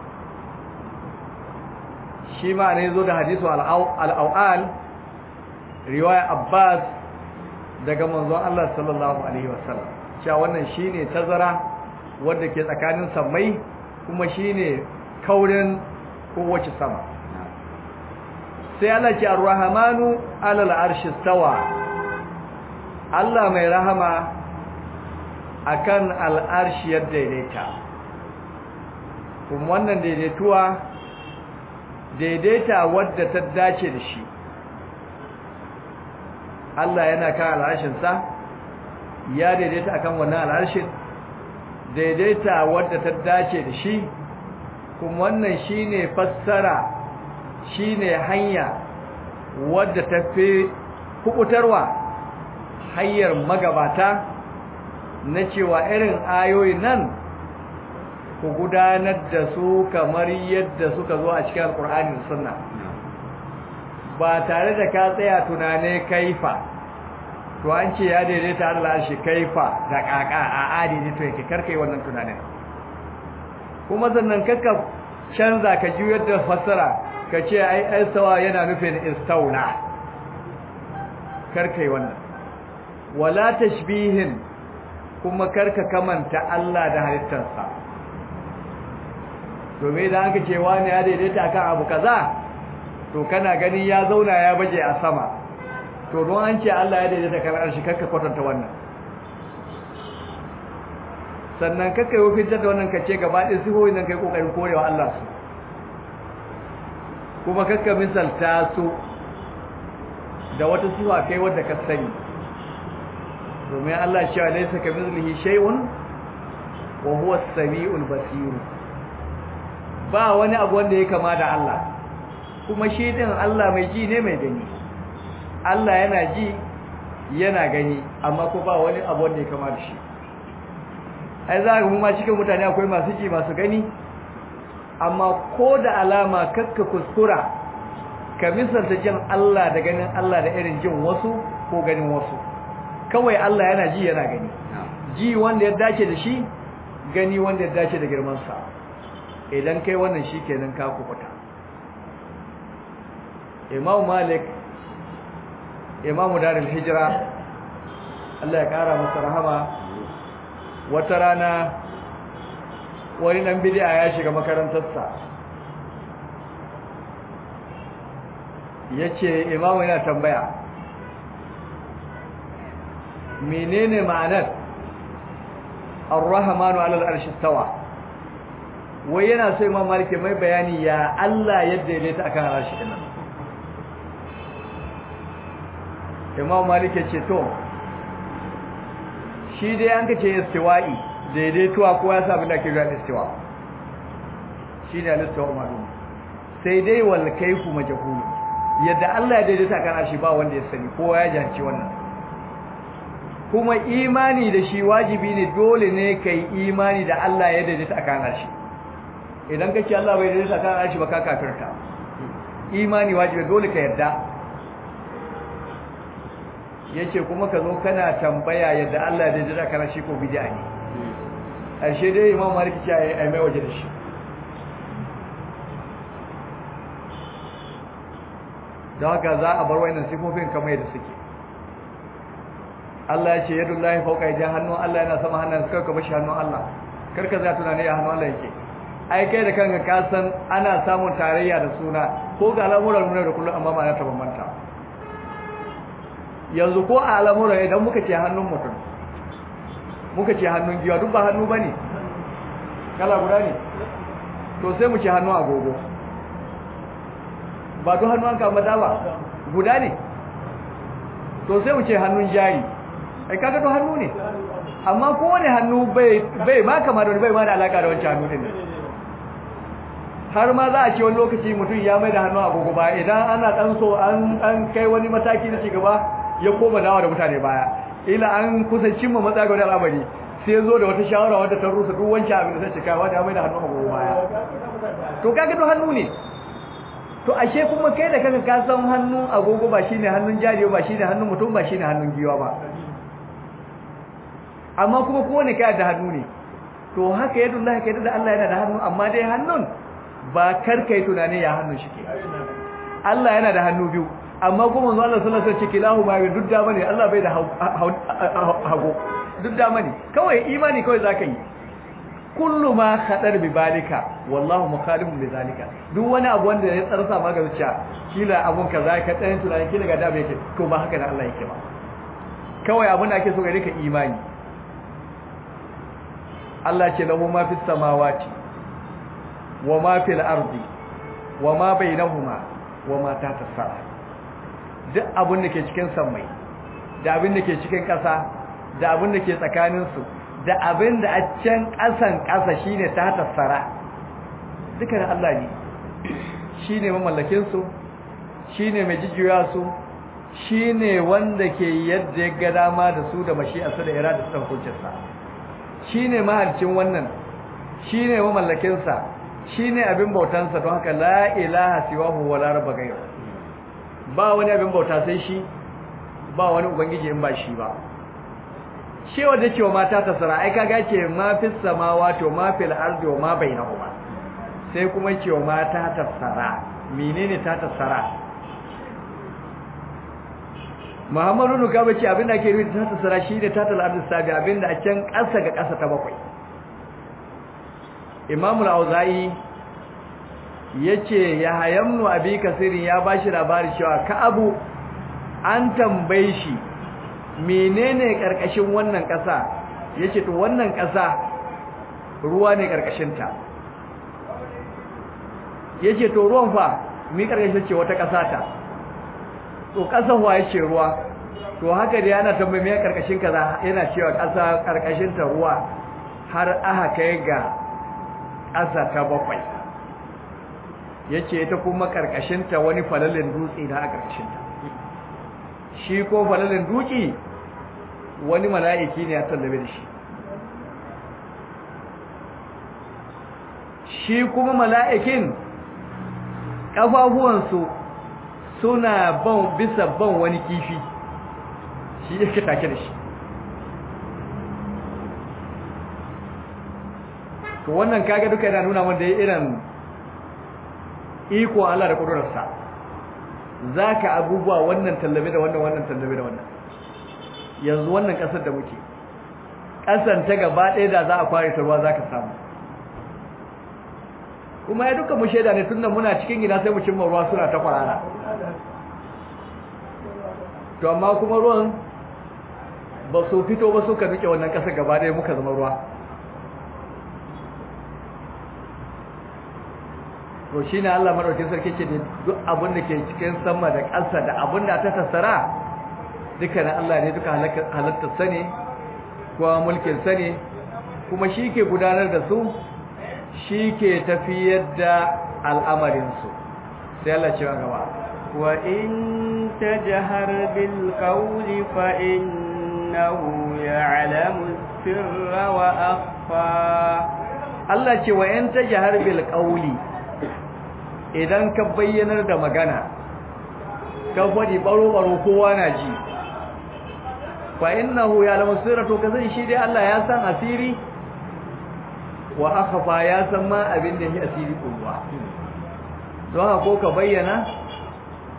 shi ma ne zo da hadisu al-awal riwaya abbas daga manzon Allah sallallahu alaihi wasallam cewa wannan shine tazara wanda ke tsakanin sammai kuma shine kaurin kowace sama sai Allah ce ar-rahmanu alal arshi stawa Allah mai rahama akan al-arshi ya daidaita kuma wannan daidaituwa daidaita wadda ta dace da shi Allah yana kan al-arshin sa ya daidaita akan wannan al-arshin daidaita wadda ta dace da shi kuma wannan shine fassara shine hanya wadda ta fi kubutarwa hanyar magabata na cewa irin ayoyi nan ku gudanar da su kamar yadda suka zo a cikin alkur'ani da sunna ba tare da ka tsaya tunane kaifa to an ce ya daidaita Allah shi kaifa da kaka a adini to yake karkai wannan tunanin kuma sannan kakka canza ka juyar da fassara ka ce ai istawa yana nufin istaula karkai wannan wala tashbihin kuma karka kamanta Allah da halittarsa domin da aka ce wani ya daidaita akan abu kaza to kana gani ya zauna ya baje a sama to don an ce Allah ya daidaita kan arshi karka kwatanta wannan sannan kakka yi fitar da wannan kace gaba ɗin sihohin nan kai kokarin korewa Allah su kuma kakka misalta su da wata sifa kai wadda ka sani domin Allah cewa laysa kamithlihi shay'un wa huwa as-sami'ul basir ba wani abu wanda ya kama da Allah kuma shi din Allah mai ji ne mai gani Allah yana ji yana gani amma ko ba wani abu wanda ya kama da shi ai za ga mu ma cikin mutane akwai masu ji masu gani amma ko da alama kakka kuskura ka misalta jin Allah da ganin Allah da irin jin wasu ko ganin wasu kawai Allah yana ji yana gani ji wanda ya dace da shi gani wanda ya dace da girman sa idan kai wannan shikenan ka kubuta Imam Malik Imam Darul Hijra Allah ya kara masa rahama wata rana wani nan bid'a ya shiga makarantarsa yace imamu yana tambaya menene ma'anar ar-rahmanu 'ala al-arshi istawa wai yana so imam maliki mai bayani ya Allah yadda yake ta akan arshi din imam maliki ce to shi dai an kace istiwa'i daidaituwa ko ya sa abin da ke zuwa istiwa shi ne alistawa malum sai dai wal kaifu majhul yadda Allah ya daidaita kan arshi ba wanda ya sani kowa ya janci wannan kuma imani da shi wajibi ne dole ne kai imani da Allah ya daidaita kan arshi idan ka ce Allah bai daidaita kan arshi ba ka kafirta imani wajibi dole ka yarda yace kuma ka zo kana tambaya yadda Allah ya daidaita kan arshi ko bid'a ne ashe dai imam malik ce ai mai waje da shi da haka za a bar wayannan sifofin kamar yadda suke Allah ya ce yadullahi fawqa yadi hannun Allah yana sama hannun suka ka bashi hannun Allah karka za tunani ya hannun Allah yake ai kai da kanka ka san ana samun tarayya da suna ko ga al'amuran mu da kullum amma ba na ta bambanta yanzu ko a al'amuran idan muka ce hannun mutum muka ce hannun giwa duk ba hannu bane kala guda ne to sai mu ce hannun agogo ba duk hannu an kama dawa guda ne to sai mu ce hannun jari ai kaga duk hannu ne amma kowane hannu bai bai ma kama da bai ma da alaka da wancan hannu din har ma za a ce wani lokaci mutum ya mai da hannu agogo ba idan ana dan so an an kai wani mataki na cigaba ya koma dawa da mutane baya ila an kusa cimma matsayi ga wani al'amari sai zo da wata shawara wadda ta rusa duk wancan abin da sai cika wanda ya mai da hannu agogo baya to kaga duk hannu ne to ashe kuma kai da kanka ka san hannun agogo ba shine hannun jariyo ba shine hannun mutum ba shine hannun giwa ba amma kuma kowane kai da hannu ne to haka yadullahi kai da Allah yana da hannu amma dai hannun ba karkai tunani ya hannun shi ke Allah yana da hannu biyu amma kuma manzo Allah sallallahu alaihi wasallam ce lahu ma duk da bane Allah bai da hago duk da bane kawai imani kawai zaka yi kullu ma khadar bi balika wallahu mukhalifun bi zalika duk wani abu wanda ya tsarsa maka zuciya kila abun kaza ka tsayin tunani kila ga dabe yake to ba haka da Allah yake ba kawai abun da ake so gare ka imani Allah ce lahu ma fis samawati wa ma fil ardi wa ma bainahuma wa ma tahta sara duk abun da ke cikin sammai da abin da ke cikin ƙasa da abin da ke tsakanin su da abin da a can ƙasan ƙasa shine tahta sara duka da Allah ne shine mamallakin su shine mai jijjiya su shine wanda ke yadda ya ga dama da su da mashi'arsa da irada ta hukuncinsa shine mahalcin wannan shine mamallakin sa shine abin bautansa don haka la ilaha siwahu wala rabba ghayru ba wani abin bauta sai shi ba wani ubangiji in ba shi ba shi wanda cewa mata ta sara ai kaga ce ma fis samawati wa ma fil ardi wa ma bainahuma sai kuma cewa mata ta sara menene ta ta sara Muhammadu nuka bace abin da ake nufi ta ta sara shi ne ta ta ardi sabi abin da a can ƙasa ga ƙasa ta bakwai Imam al-Auza'i yace ya hayamnu abi kasirin ya bashi labari cewa Ka'abu an tambaye shi menene karkashin wannan ƙasa yace to wannan ƙasa ruwa ne karkashin ta yace to ruwan fa mi karkashin ce wata ƙasa ta to ƙasa wa yace ruwa to haka da yana tambaye me karkashin kaza yana cewa ƙasa karkashin ta ruwa har aka kai ga ƙasa ta bakwai yace ita kuma karkashin ta wani falalin dutse da a karkashin ta shi ko falalin duki wani mala'iki ne ya tallabe da shi shi kuma mala'ikin ƙafafuwansu suna ban bisa ban wani kifi shi yake take da shi to wannan kaga duka yana nuna wanda ya irin iko Allah da ƙudurarsa za ka abubuwa wannan tallabe da wannan wannan tallabe da wannan yanzu wannan ƙasar da muke ƙasar ta gaba ɗaya da za a kware ta ruwa za ka samu kuma ya duka mu shaida ne tunda muna cikin gida sai mu cimma ruwa suna ta kwarara to amma kuma ruwan ba su fito ba suka duke wannan ƙasar gaba ɗaya muka zama ruwa to shi ne Allah maɗaukin sarki ce da duk abin da ke cikin sama da ƙasa da abin da ta tattara duka na Allah ne duka halittar sa ne kuma mulkin sa ne kuma shi ke gudanar da su shi ke tafiyar da al'amarinsu sai Allah ce wa gaba wa in tajhar bil qawli fa innahu ya'lamu sirra wa akhfa Allah ce wa in tajhar bil qawli idan ka bayyanar da magana ka faɗi baro-baro kowa na ji fa innahu ya lamu sirratu ka zai shi dai Allah ya san asiri wa akhfa ya san ma abin da shi asiri kowa don haka ko ka bayyana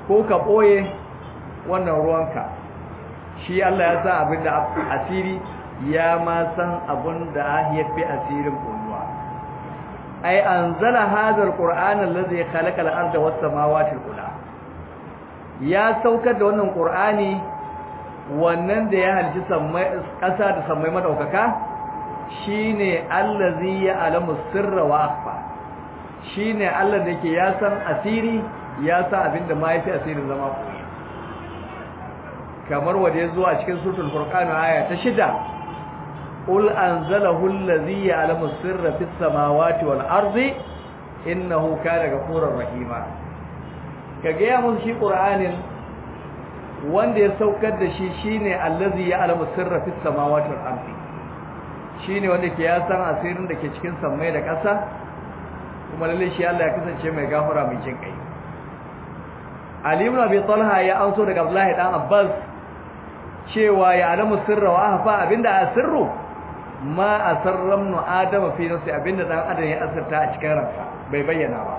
ko ka ɓoye wannan ruwanka shi Allah ya san abin da asiri ya ma san abin da ya fi asirin ƙulluwa ai an zala hazar ƙur'anin lazai halakal arda wasu samawatin ula ya saukar da wannan ƙur'ani wannan da ya halci ƙasa da sammai maɗaukaka shine allazi ya alamu sirra wa akhfa shine Allah da yake ya san asiri ya san abinda ma yafi asirin zama koyi kamar wanda ya zo a cikin suratul furqan aya ta shida qul anzalahu allazi ya alamu sirra fis samawati wal ardi innahu kana ghafurur rahima kage ya mun shi qur'anin wanda ya saukar da shi shine allazi ya alamu sirra fis samawati wal ardi shine wanda ke ya san asirin da ke cikin sammai da ƙasa kuma lalle shi Allah ya kasance mai gafara mai jin kai Ali ibn Abi Talha ya auso daga Abdullahi dan Abbas cewa ya alamu sirra wa ahfa abinda asirru ma asarram nu adama fi nafsi abinda dan adam ya asirta a cikin ransa bai bayyana ba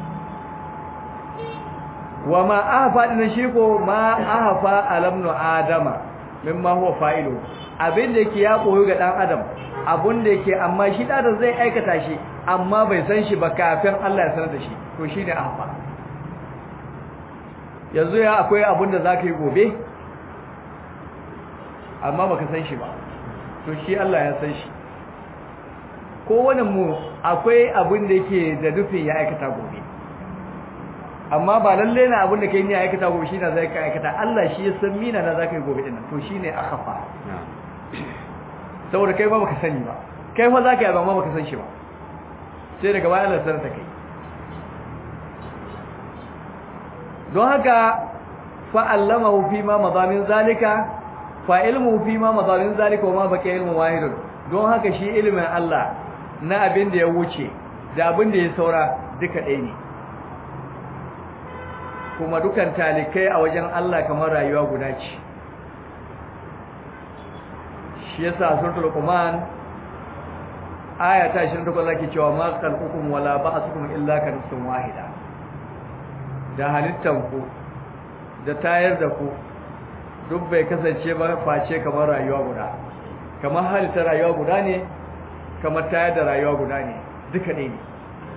wa ma ahfa din shi ko ma ahfa alam nu adama mimma huwa fa'ilu abinda yake ya koyo ga dan adam abun da yake amma shi da zai aikata shi amma bai san shi ba kafin Allah ya sanar da shi to shine ahfa yanzu ya akwai abun da zaka yi gobe amma baka san shi ba to shi Allah ya san shi kowane mu akwai abun da yake da nufin ya aikata gobe amma ba lalle na abun da kai ne aikata gobe shi na zai ka aikata Allah shi ya san mina na zaka yi gobe din to shine akhfa saboda kai ba baka sani ba kai fa zaka yi ba baka san shi ba sai daga bayan Allah sanar da kai don haka fa allamahu fi ma madamin zalika fa ilmu fi ma madamin zalika wa ma baqi ilmu wahidun don haka shi ilimin Allah na abin da ya wuce da abin da ya saura duka ɗaya ne kuma dukan talikai a wajen Allah kamar rayuwa guda ce shi yasa suratul Luqman aya ta 28 zaki cewa ma khalqukum wala ba'thukum illa ka nafsin wahida da halittan ku da tayar da ku duk bai kasance ba face kamar rayuwa guda kamar halitta rayuwa guda ne kamar tayar da rayuwa guda ne duka ne ne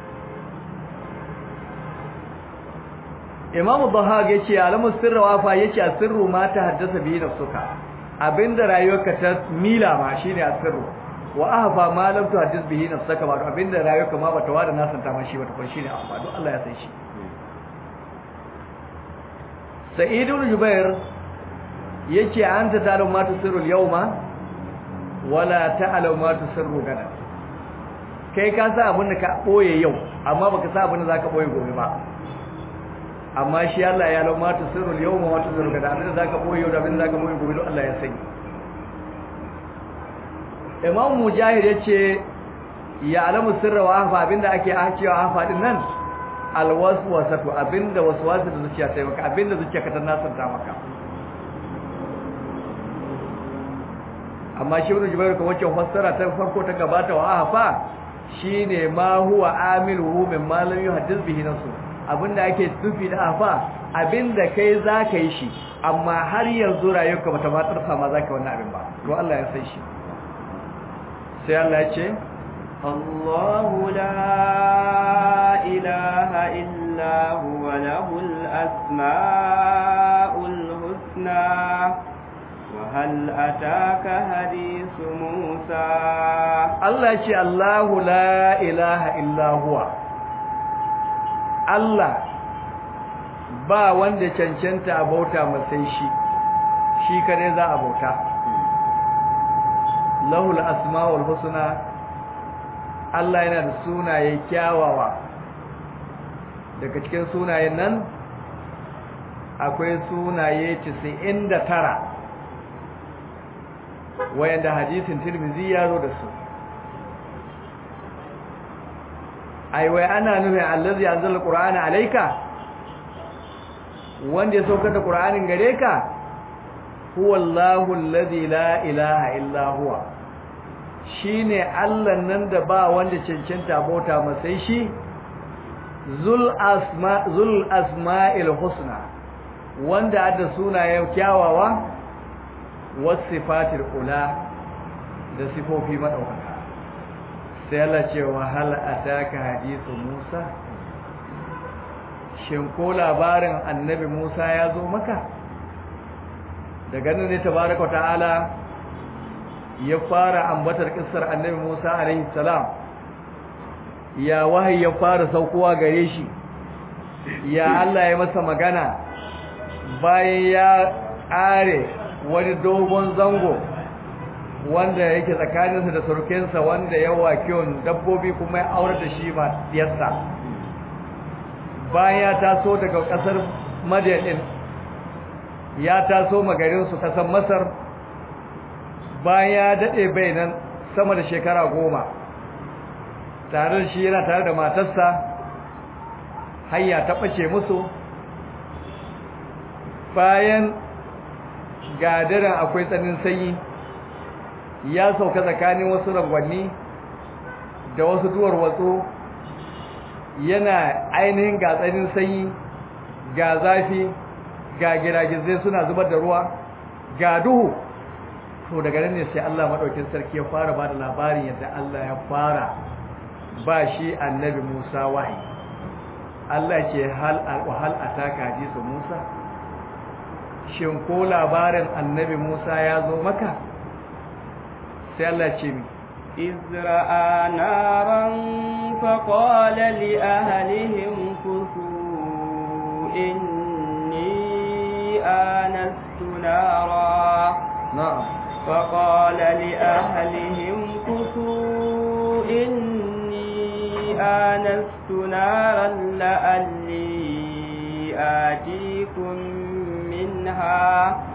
Imam Bahag yace alamu sirra wafa yace asirru ma ta haddasa bihi nafsuka abinda rayuwarka ta mila ma shine asirru wa ahfa ma lam tuhaddis bihi nafsaka ba abinda rayuwarka ma bata wada nasanta ma shi bata kun shine ahfa don Allah ya san shi Sa'id ibn Jubair yace anta ta'lamu ma tusirru al-yawma wala ta'lamu ma tusirru gada kai ka sa abinda ka boye yau amma baka sa abinda zaka boye gobe ba amma shi Allah ya lau ma tusirru al-yawma wa tusirru gada abinda zaka boye yau da abinda zaka boye gobe Allah ya sani Imam Mujahid yace ya alamu sirra wa afa abinda ake cewa afa din nan alwaswasatu abinda waswasa da zuciya ta maka abinda zuciya ka ta nasanta maka amma shi ibn Jubair kuma wacce fassara ta farko ta gabata wa afa shine ma huwa amiluhu min ma lam yuhaddith bihi nafsu abinda ake tufi da afa abinda kai zaka yi shi amma har yanzu rayuwarka bata ma tsarsa ma zaka wannan abin ba to Allah ya san shi sai Allah ya ce الله لا إله إلا هو له الأسماء الحسنى وهل أتاك حديث موسى Allah ya ce Allahu la ilaha illa huwa Allah ba wanda cancanta a bauta masai shi shi kare za a bauta lahul asmaul husna Allah yana da sunaye kyawawa daga cikin sunayen nan akwai sunaye 99 wayanda hadisin Tirmidhi ya zo da su ai wai ana nufin allazi anzala qur'ana alayka wanda ya saukar da qur'anin gare ka huwallahu allazi la ilaha illa huwa shine Allah nan da ba wanda cancanta bauta masai shi zul asma zul asma'il husna wanda adda sunayen kyawawa wasifatil ula da sifofi madaukaka sai Allah ce wa hal ataka hadithu Musa shin ko labarin annabi Musa ya zo maka daga nan ne tabaraka ta'ala ya fara ambatar kissar annabi Musa alaihi salam ya wahayi ya fara saukowa gare shi ya Allah ya masa magana bayan ya ƙare wani dogon zango wanda yake tsakaninsa da surukinsa wanda ya kiwon dabbobi kuma ya aure da shi ma diyarsa bayan ya taso daga ƙasar madiyan ya taso magarinsu ƙasar masar bayan ya daɗe bai nan sama da shekara goma tare da shi yana tare da matarsa hanya ta ɓace musu bayan gadaran akwai tsanin sanyi ya sauka tsakanin wasu rangwanni da wasu duwar watsu yana ainihin ga tsanin sanyi ga zafi ga giragizai suna zubar da ruwa ga duhu to daga nan ne sai Allah madaukin sarki ya fara ba da labarin yadda Allah ya fara ba shi annabi Musa wahayi Allah ce hal hal ataka hadisu Musa shin ko labarin annabi Musa ya zo maka sai Allah ce mi izra'a naran faqala li ahlihim kusu inni anastu nara na'am فقال لأهلهم كثوا إني آنست نارا لألي آتيكم منها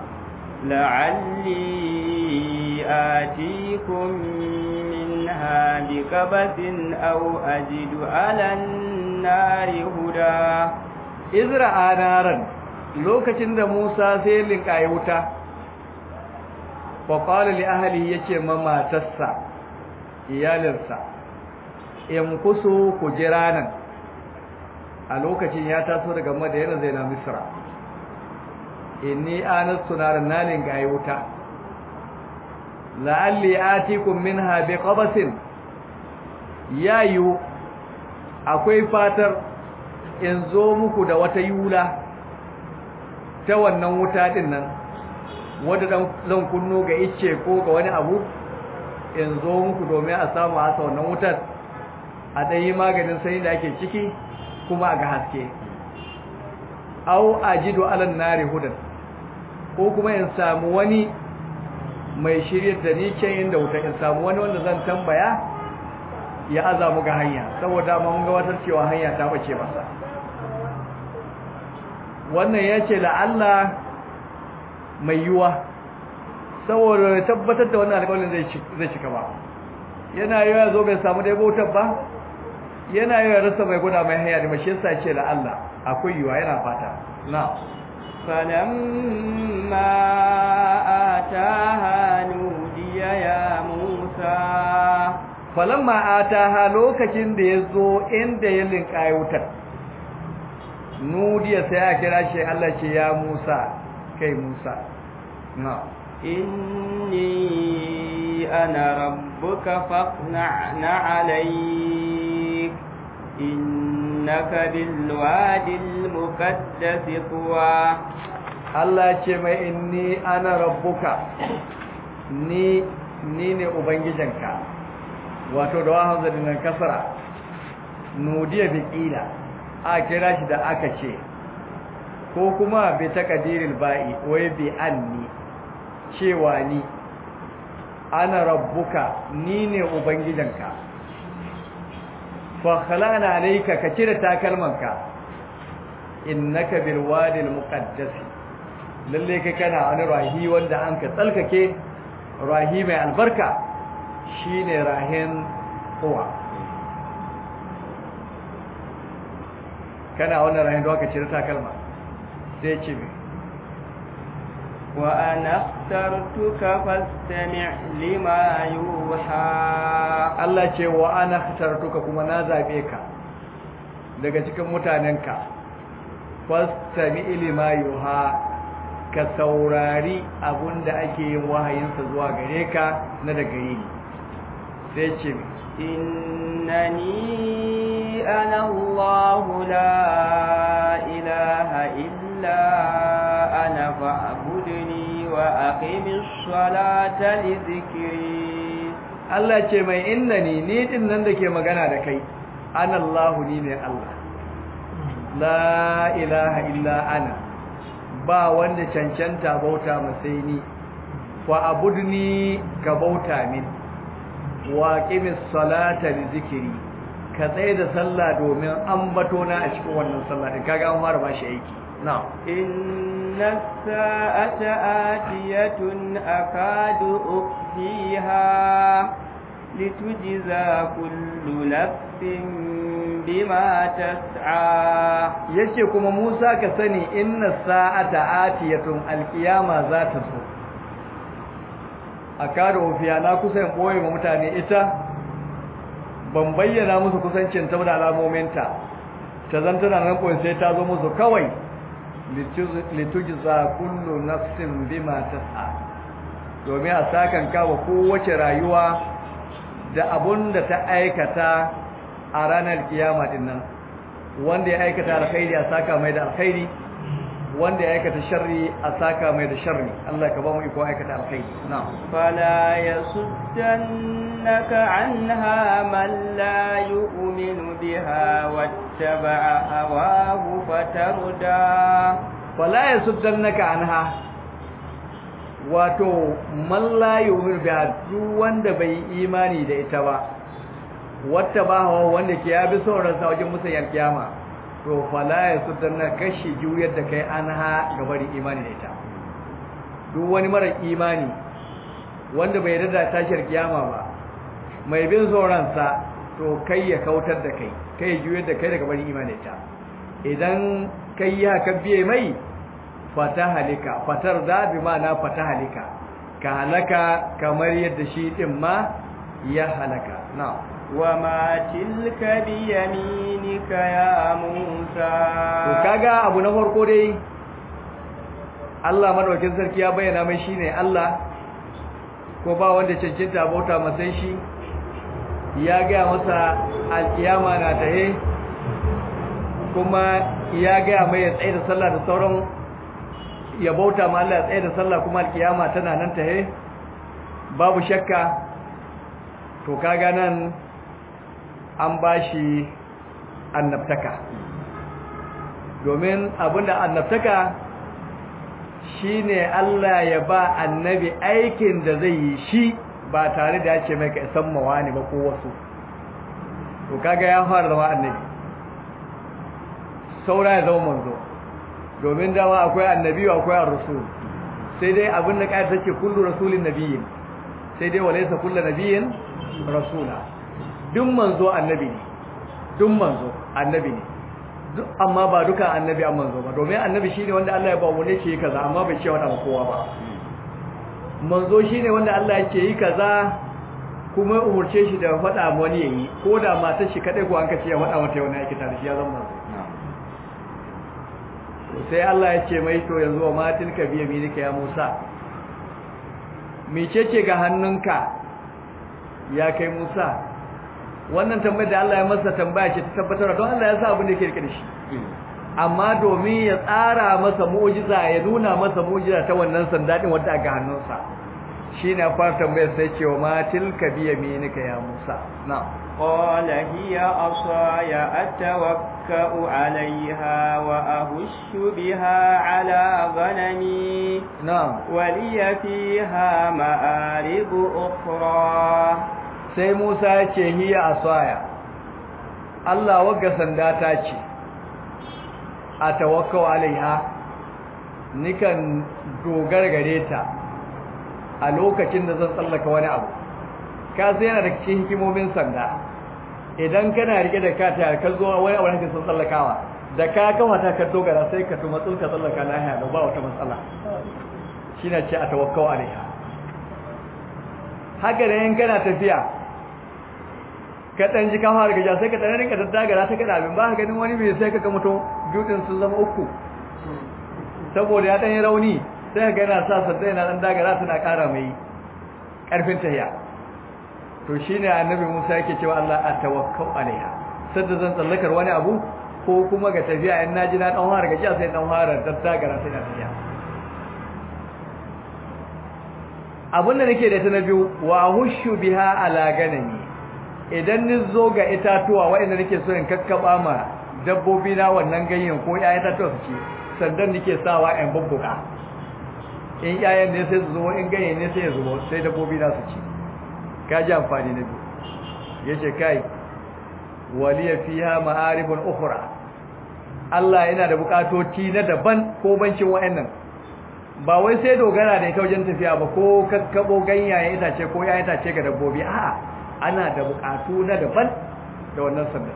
لعلي آتيكم منها بكبس أو أجد على النار هدى izra'a naran lokacin da Musa sai linkaye wuta fa qala li ahli yace ma matarsa iyalinsa in kusu ku jira nan a lokacin ya taso daga Madina zai na Misra inni anastu naran nalin gaye wuta la'alli atikum minha biqabasin yayu akwai fatar in zo muku da wata yula ta wannan wuta din nan wanda zan kunno ga icce ko ga wani abu in zo muku domin a samu hasa wannan wutar a ɗan yi maganin sanyi da ake ciki kuma a ga haske au ajidu alan nari hudan ko kuma in samu wani mai shirye da ni can inda wuta in samu wani wanda zan tambaya ya azamu ga hanya saboda mun ga watar cewa hanya ta bace masa wannan ya ce la'alla mai yiwa saboda tabbatar da wannan alƙawarin zai cika ba yana yi ya zo bai samu dai bautar ba yana yi ya rasa mai guda mai hanya da mashi yasa ce la'alla akwai yiwa yana fata na فلما آتاها نودي يا موسى falamma ataha lokacin da ya zo inda ya linkaye wutar nudiya sai ya kira shi Allah ce ya Musa kai Musa na إني أنا ربك فاقنع عليك إنك بالواد المقدس طوى Allah ce mai inni ana rabbuka ni ni ne ubangijinka wato da wahan zadin kasara nudiya bi qila a kira shi da aka ce ko kuma bi taqdiril ba'i wai bi anni cewa ni ana rabbuka ni ne ubangijinka fa khalana alayka ka cire takalmanka innaka bil wadi al muqaddas lalle kai kana wani rahi wanda an ka tsalkake rahi mai albarka shine rahin kowa kana wannan rahin da aka cire takalma sai ce mai وأنا اخترتك فاستمع لما يوحى Allah ce wa ana ikhtartuka kuma na zabe ka daga cikin mutanenka fastami lima yuha ka saurari abunda ake yin wahayinsa zuwa gare ka na daga yini sai ce إنني أنا الله لا إله إلا أنا فاعبدني وأقم الصلاة لذكري Allah ce mai innani ni din nan da ke magana da kai ana Allah ni ne Allah la ilaha illa ana ba wanda cancanta bauta masai ni fa abudni ka bauta min wa qimis salata li zikri ka tsaye da sallah domin ambato na a cikin wannan sallah din kaga an fara bashi aiki na'am inna sa'ata atiyatun akadu ukhfiha litujza kullu nafsin bima tas'a yace kuma Musa ka sani inna sa'ata atiyatun alqiyama za ta zo a kada ofiya na kusa in ɓoye ma mutane ita ban bayyana musu kusancin ta da alamominta ta zan tana nan ɓoye sai ta zo musu kawai litujza kullu nafsin bima tas'a domin a sakan kawo kowace rayuwa da abun da ta aikata a ranar kiyama din nan wanda ya aikata alkhairi a saka mai da alkhairi wanda ya aikata sharri a saka mai da sharri Allah ka ba mu iko aikata alkhairi na'am fala yasuddannaka anha man la yu'minu biha wattaba'a hawahu fatarda fala yasuddannaka anha wato man la yu'minu biha duk wanda bai imani da ita ba wattaba'a wanda ke ya bi sauran sa wajen musayyar kiyama to fala ya sudanna kashi juyar da kai an ha gabarin imani da ita duk wani mara imani wanda bai yarda tashar kiyama ba mai bin sauransa to kai ya kautar da kai kai juyar da kai daga barin imani da ita idan kai ya ka biye mai fata halika fatar da bi ma'ana fata halika ka halaka kamar yadda shi din ma ya halaka na'am وما تلك بيمينك يا موسى to kaga abu na farko dai Allah madaukakin sarki ya bayyana mai shine Allah ko ba wanda cancanta bauta masa shi ya ga masa alkiyama na tahe kuma ya ga mai ya tsaye da sallah da sauran ya bauta ma Allah ya tsaye da sallah kuma alkiyama tana nan tahe babu shakka to kaga nan an ba shi annabtaka domin abinda annabtaka shine Allah ya ba annabi aikin da zai yi shi ba tare da ya ce mai ka san mawani ba ko wasu to kaga ya fara zama annabi saura ya zama manzo domin dama akwai annabi akwai ar-rasul sai dai abin da kai take kullu rasulin nabiyyin sai dai walaysa kullu nabiyyin rasula duk manzo annabi ne duk manzo annabi ne duk amma ba duka annabi an manzo ba domin annabi shine wanda Allah ya ba wani ce kaza amma bai ce wanda kowa ba manzo shine wanda Allah ya ce yi kaza kuma umurce shi da faɗa wani yayi ko da matar shi kadai ko an kace ya faɗa mata wani yake tare shi ya zama manzo sai Allah ya ce mai to yanzu wa matilka biya milika ya Musa mecece ga hannunka ya kai Musa wannan tambayar da Allah ya masa tambaya ce ta tabbatar don Allah ya sa abin da yake rike da shi amma domin ya tsara masa mu'jiza ya nuna masa mu'jiza ta wannan sanda din wanda ga hannunsa shine fara tambayar sai ce wa matilka biya milika ya Musa na'am قال هي عصاي أتوكأ عليها وأهش بها على غنمي na'am ولي فيها مآرب أخرى sai Musa ya ce hiya asaya Allah wagga sanda ta ce a tawakkau alaiha nikan dogara gare ta a lokacin da zan tsallaka wani abu ka sai yana da cikin hikimomin sanda idan kana rike da ka ta ka zo wani abu da sun tsallakawa da ka kafa ta ka dogara sai ka tuma tsulka tsallaka lahiya da ba wata matsala shine ce a tawakkau alaiha haka da yin kana tafiya ka dan ji ka fara gaja sai ka dan rinka daddagara ta kada abin ba ka ganin wani bai sai ka ga mutum dutsen sun zama uku saboda ya dan yi rauni sai ka ga yana sa sanda yana dan dagara tana ƙara mai ƙarfin tahiya to shine annabi Musa yake cewa Allah atawakkau alaiha sadda zan tsallakar wani abu ko kuma ga tafiya in naji na dan fara gajiya sai dan fara daddagara sai na tafiya abin da nake da ta na biyu wa hushu biha ala ganami idan ni zo ga itatuwa waɗanda nake so in kakkaba ma dabbobi na wannan ganyen ko ƴaƴan itatuwa su ci sandan nake sawa in bubbuga in ƴaƴan ne sai su zo in ganyen ne sai ya zubo sai dabbobi na su ci ka ji amfani na biyu yace kai waliya fiha ma'aribun ukhra Allah yana da bukatoci na daban ko bancin wayannan ba wai sai dogara da ita wajen tafiya ba ko kakkabo ganyaye itace ko ya itace ga dabbobi a'a ana da bukatu na daban da wannan sandan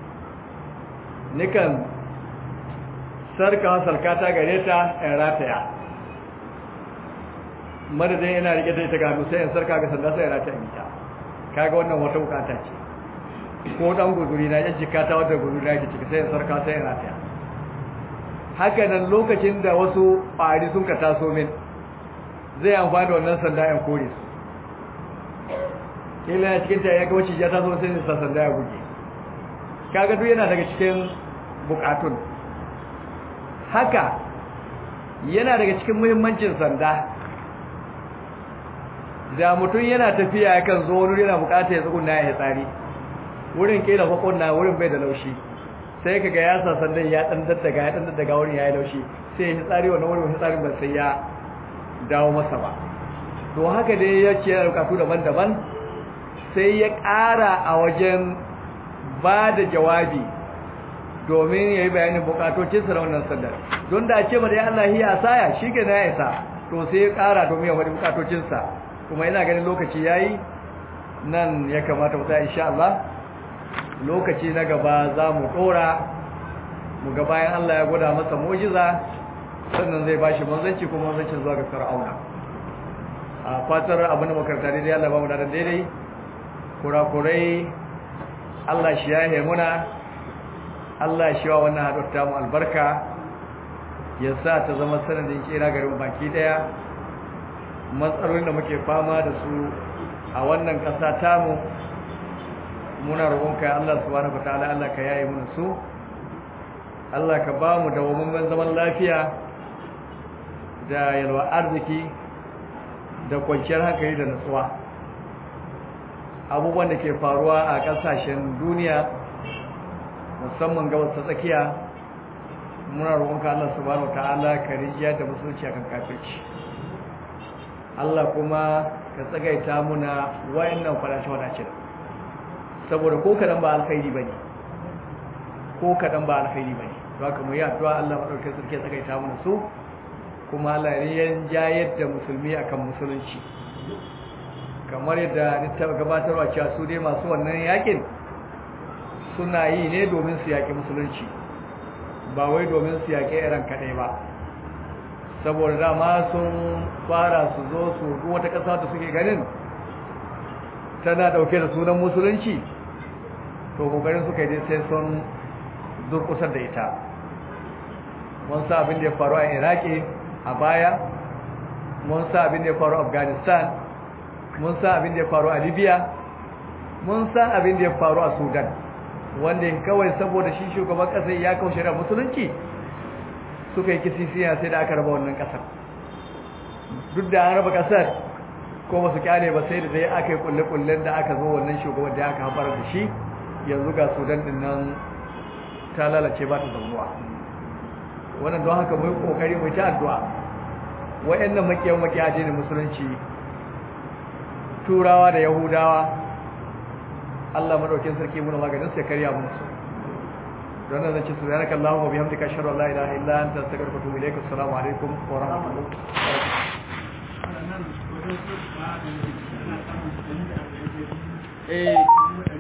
nikan sarka sarkata gare ta in rataya madadin yana rike da ita ga hannu sai in sarka ga sanda sai in rataya ita kaga wannan wata bukata ce ko dan guduri na ya jikata wadda guduri na ke ciki sai in sarka sai in rataya haka nan lokacin da wasu ƙwari sun ka taso min zai amfani da wannan sanda ya kore su kila ya cikin ta ya ga wacce ya taso sai sa sanda ya buge kaga duk yana daga cikin bukatun haka yana daga cikin muhimmancin sanda da mutum yana tafiya yakan zo wani yana bukata ya tsuguna ya tsari wurin kila fakon na wurin bai da laushi sai ka ga ya sa sandan ya dan daddaga ya dan daddaga wurin ya yi laushi sai ya tsari wannan wurin tsarin ba sai ya dawo masa ba to haka dai ya ce yana bukatu daban-daban sai ya ƙara a wajen ba da jawabi domin ya yi bayanin bukatocinsa na wannan sandar don da ce mada ya Allah hiya saya shi ke na ya isa to sai ya ƙara domin ya wani bukatocinsa kuma yana ganin lokaci ya yi nan ya kamata mu tsaya insha Allah lokaci na gaba za mu ɗora mu ga bayan Allah ya gwada masa mujiza sannan zai bashi manzanci kuma manzancin zuwa ga fir'auna a fatar abin da makaranta daidai Allah ba mu da daidai kurakurai Allah shi yahe muna Allah shi wa wannan haɗuwar ta mu albarka ya sa ta zama sanadin kira garin baki daya matsalolin da muke fama da su a wannan ƙasa tamu muna roƙonka ya Allah subhanahu wataala Allah ka yaye mana su Allah ka ba mu dawamammen zaman lafiya da yalwa arziki da kwanciyar hankali da nutsuwa abubuwan da ke faruwa a ƙasashen duniya musamman gabas ta tsakiya muna roƙonka Allah subhanahu wataala ka rijiya da musulunci akan kafirci Allah kuma ka tsagaita muna wayannan fadace-fadace saboda ko kadan ba alkhairi bane ko kadan ba alkhairi bane to haka mu yi addu'a Allah madaukakin sarki ya tsagaita muna su kuma Allah ya jayar da musulmi akan musulunci kamar yadda ni ta gabatarwa cewa su dai masu wannan yakin suna yi ne domin su yaki musulunci ba wai domin su yaki iran kadai ba saboda dama sun fara su zo su wata ƙasa da suke ganin tana ɗauke da sunan musulunci to ƙoƙarin suka yi sai sun durƙusar da ita mun sa abin da ya faru a iraki a baya mun sa abin da ya faru a afghanistan mun sa abin da ya faru a libya mun sa abin da ya faru a sudan wanda kawai saboda shi shugaban ƙasar ya kaushe da musulunci suka yi kisisiya sai da aka raba wannan kasar duk da an raba kasar ko ba su kyale ba sai da dai aka yi kulle-kullen da aka zo wannan shugaban da aka haɓar da shi yanzu ga sudan din nan ta lalace ba ta zaunuwa wannan don haka mai kokari mai ta addu'a wayannan makiyan makiya ne musulunci turawa da yahudawa Allah madaukin sarki muna maganin sai karya mun su don nan zace subhanaka allahumma wa bihamdika ashhadu an la ilaha illa anta astaghfiruka wa atubu ilaik assalamu alaikum wa rahmatullahi eh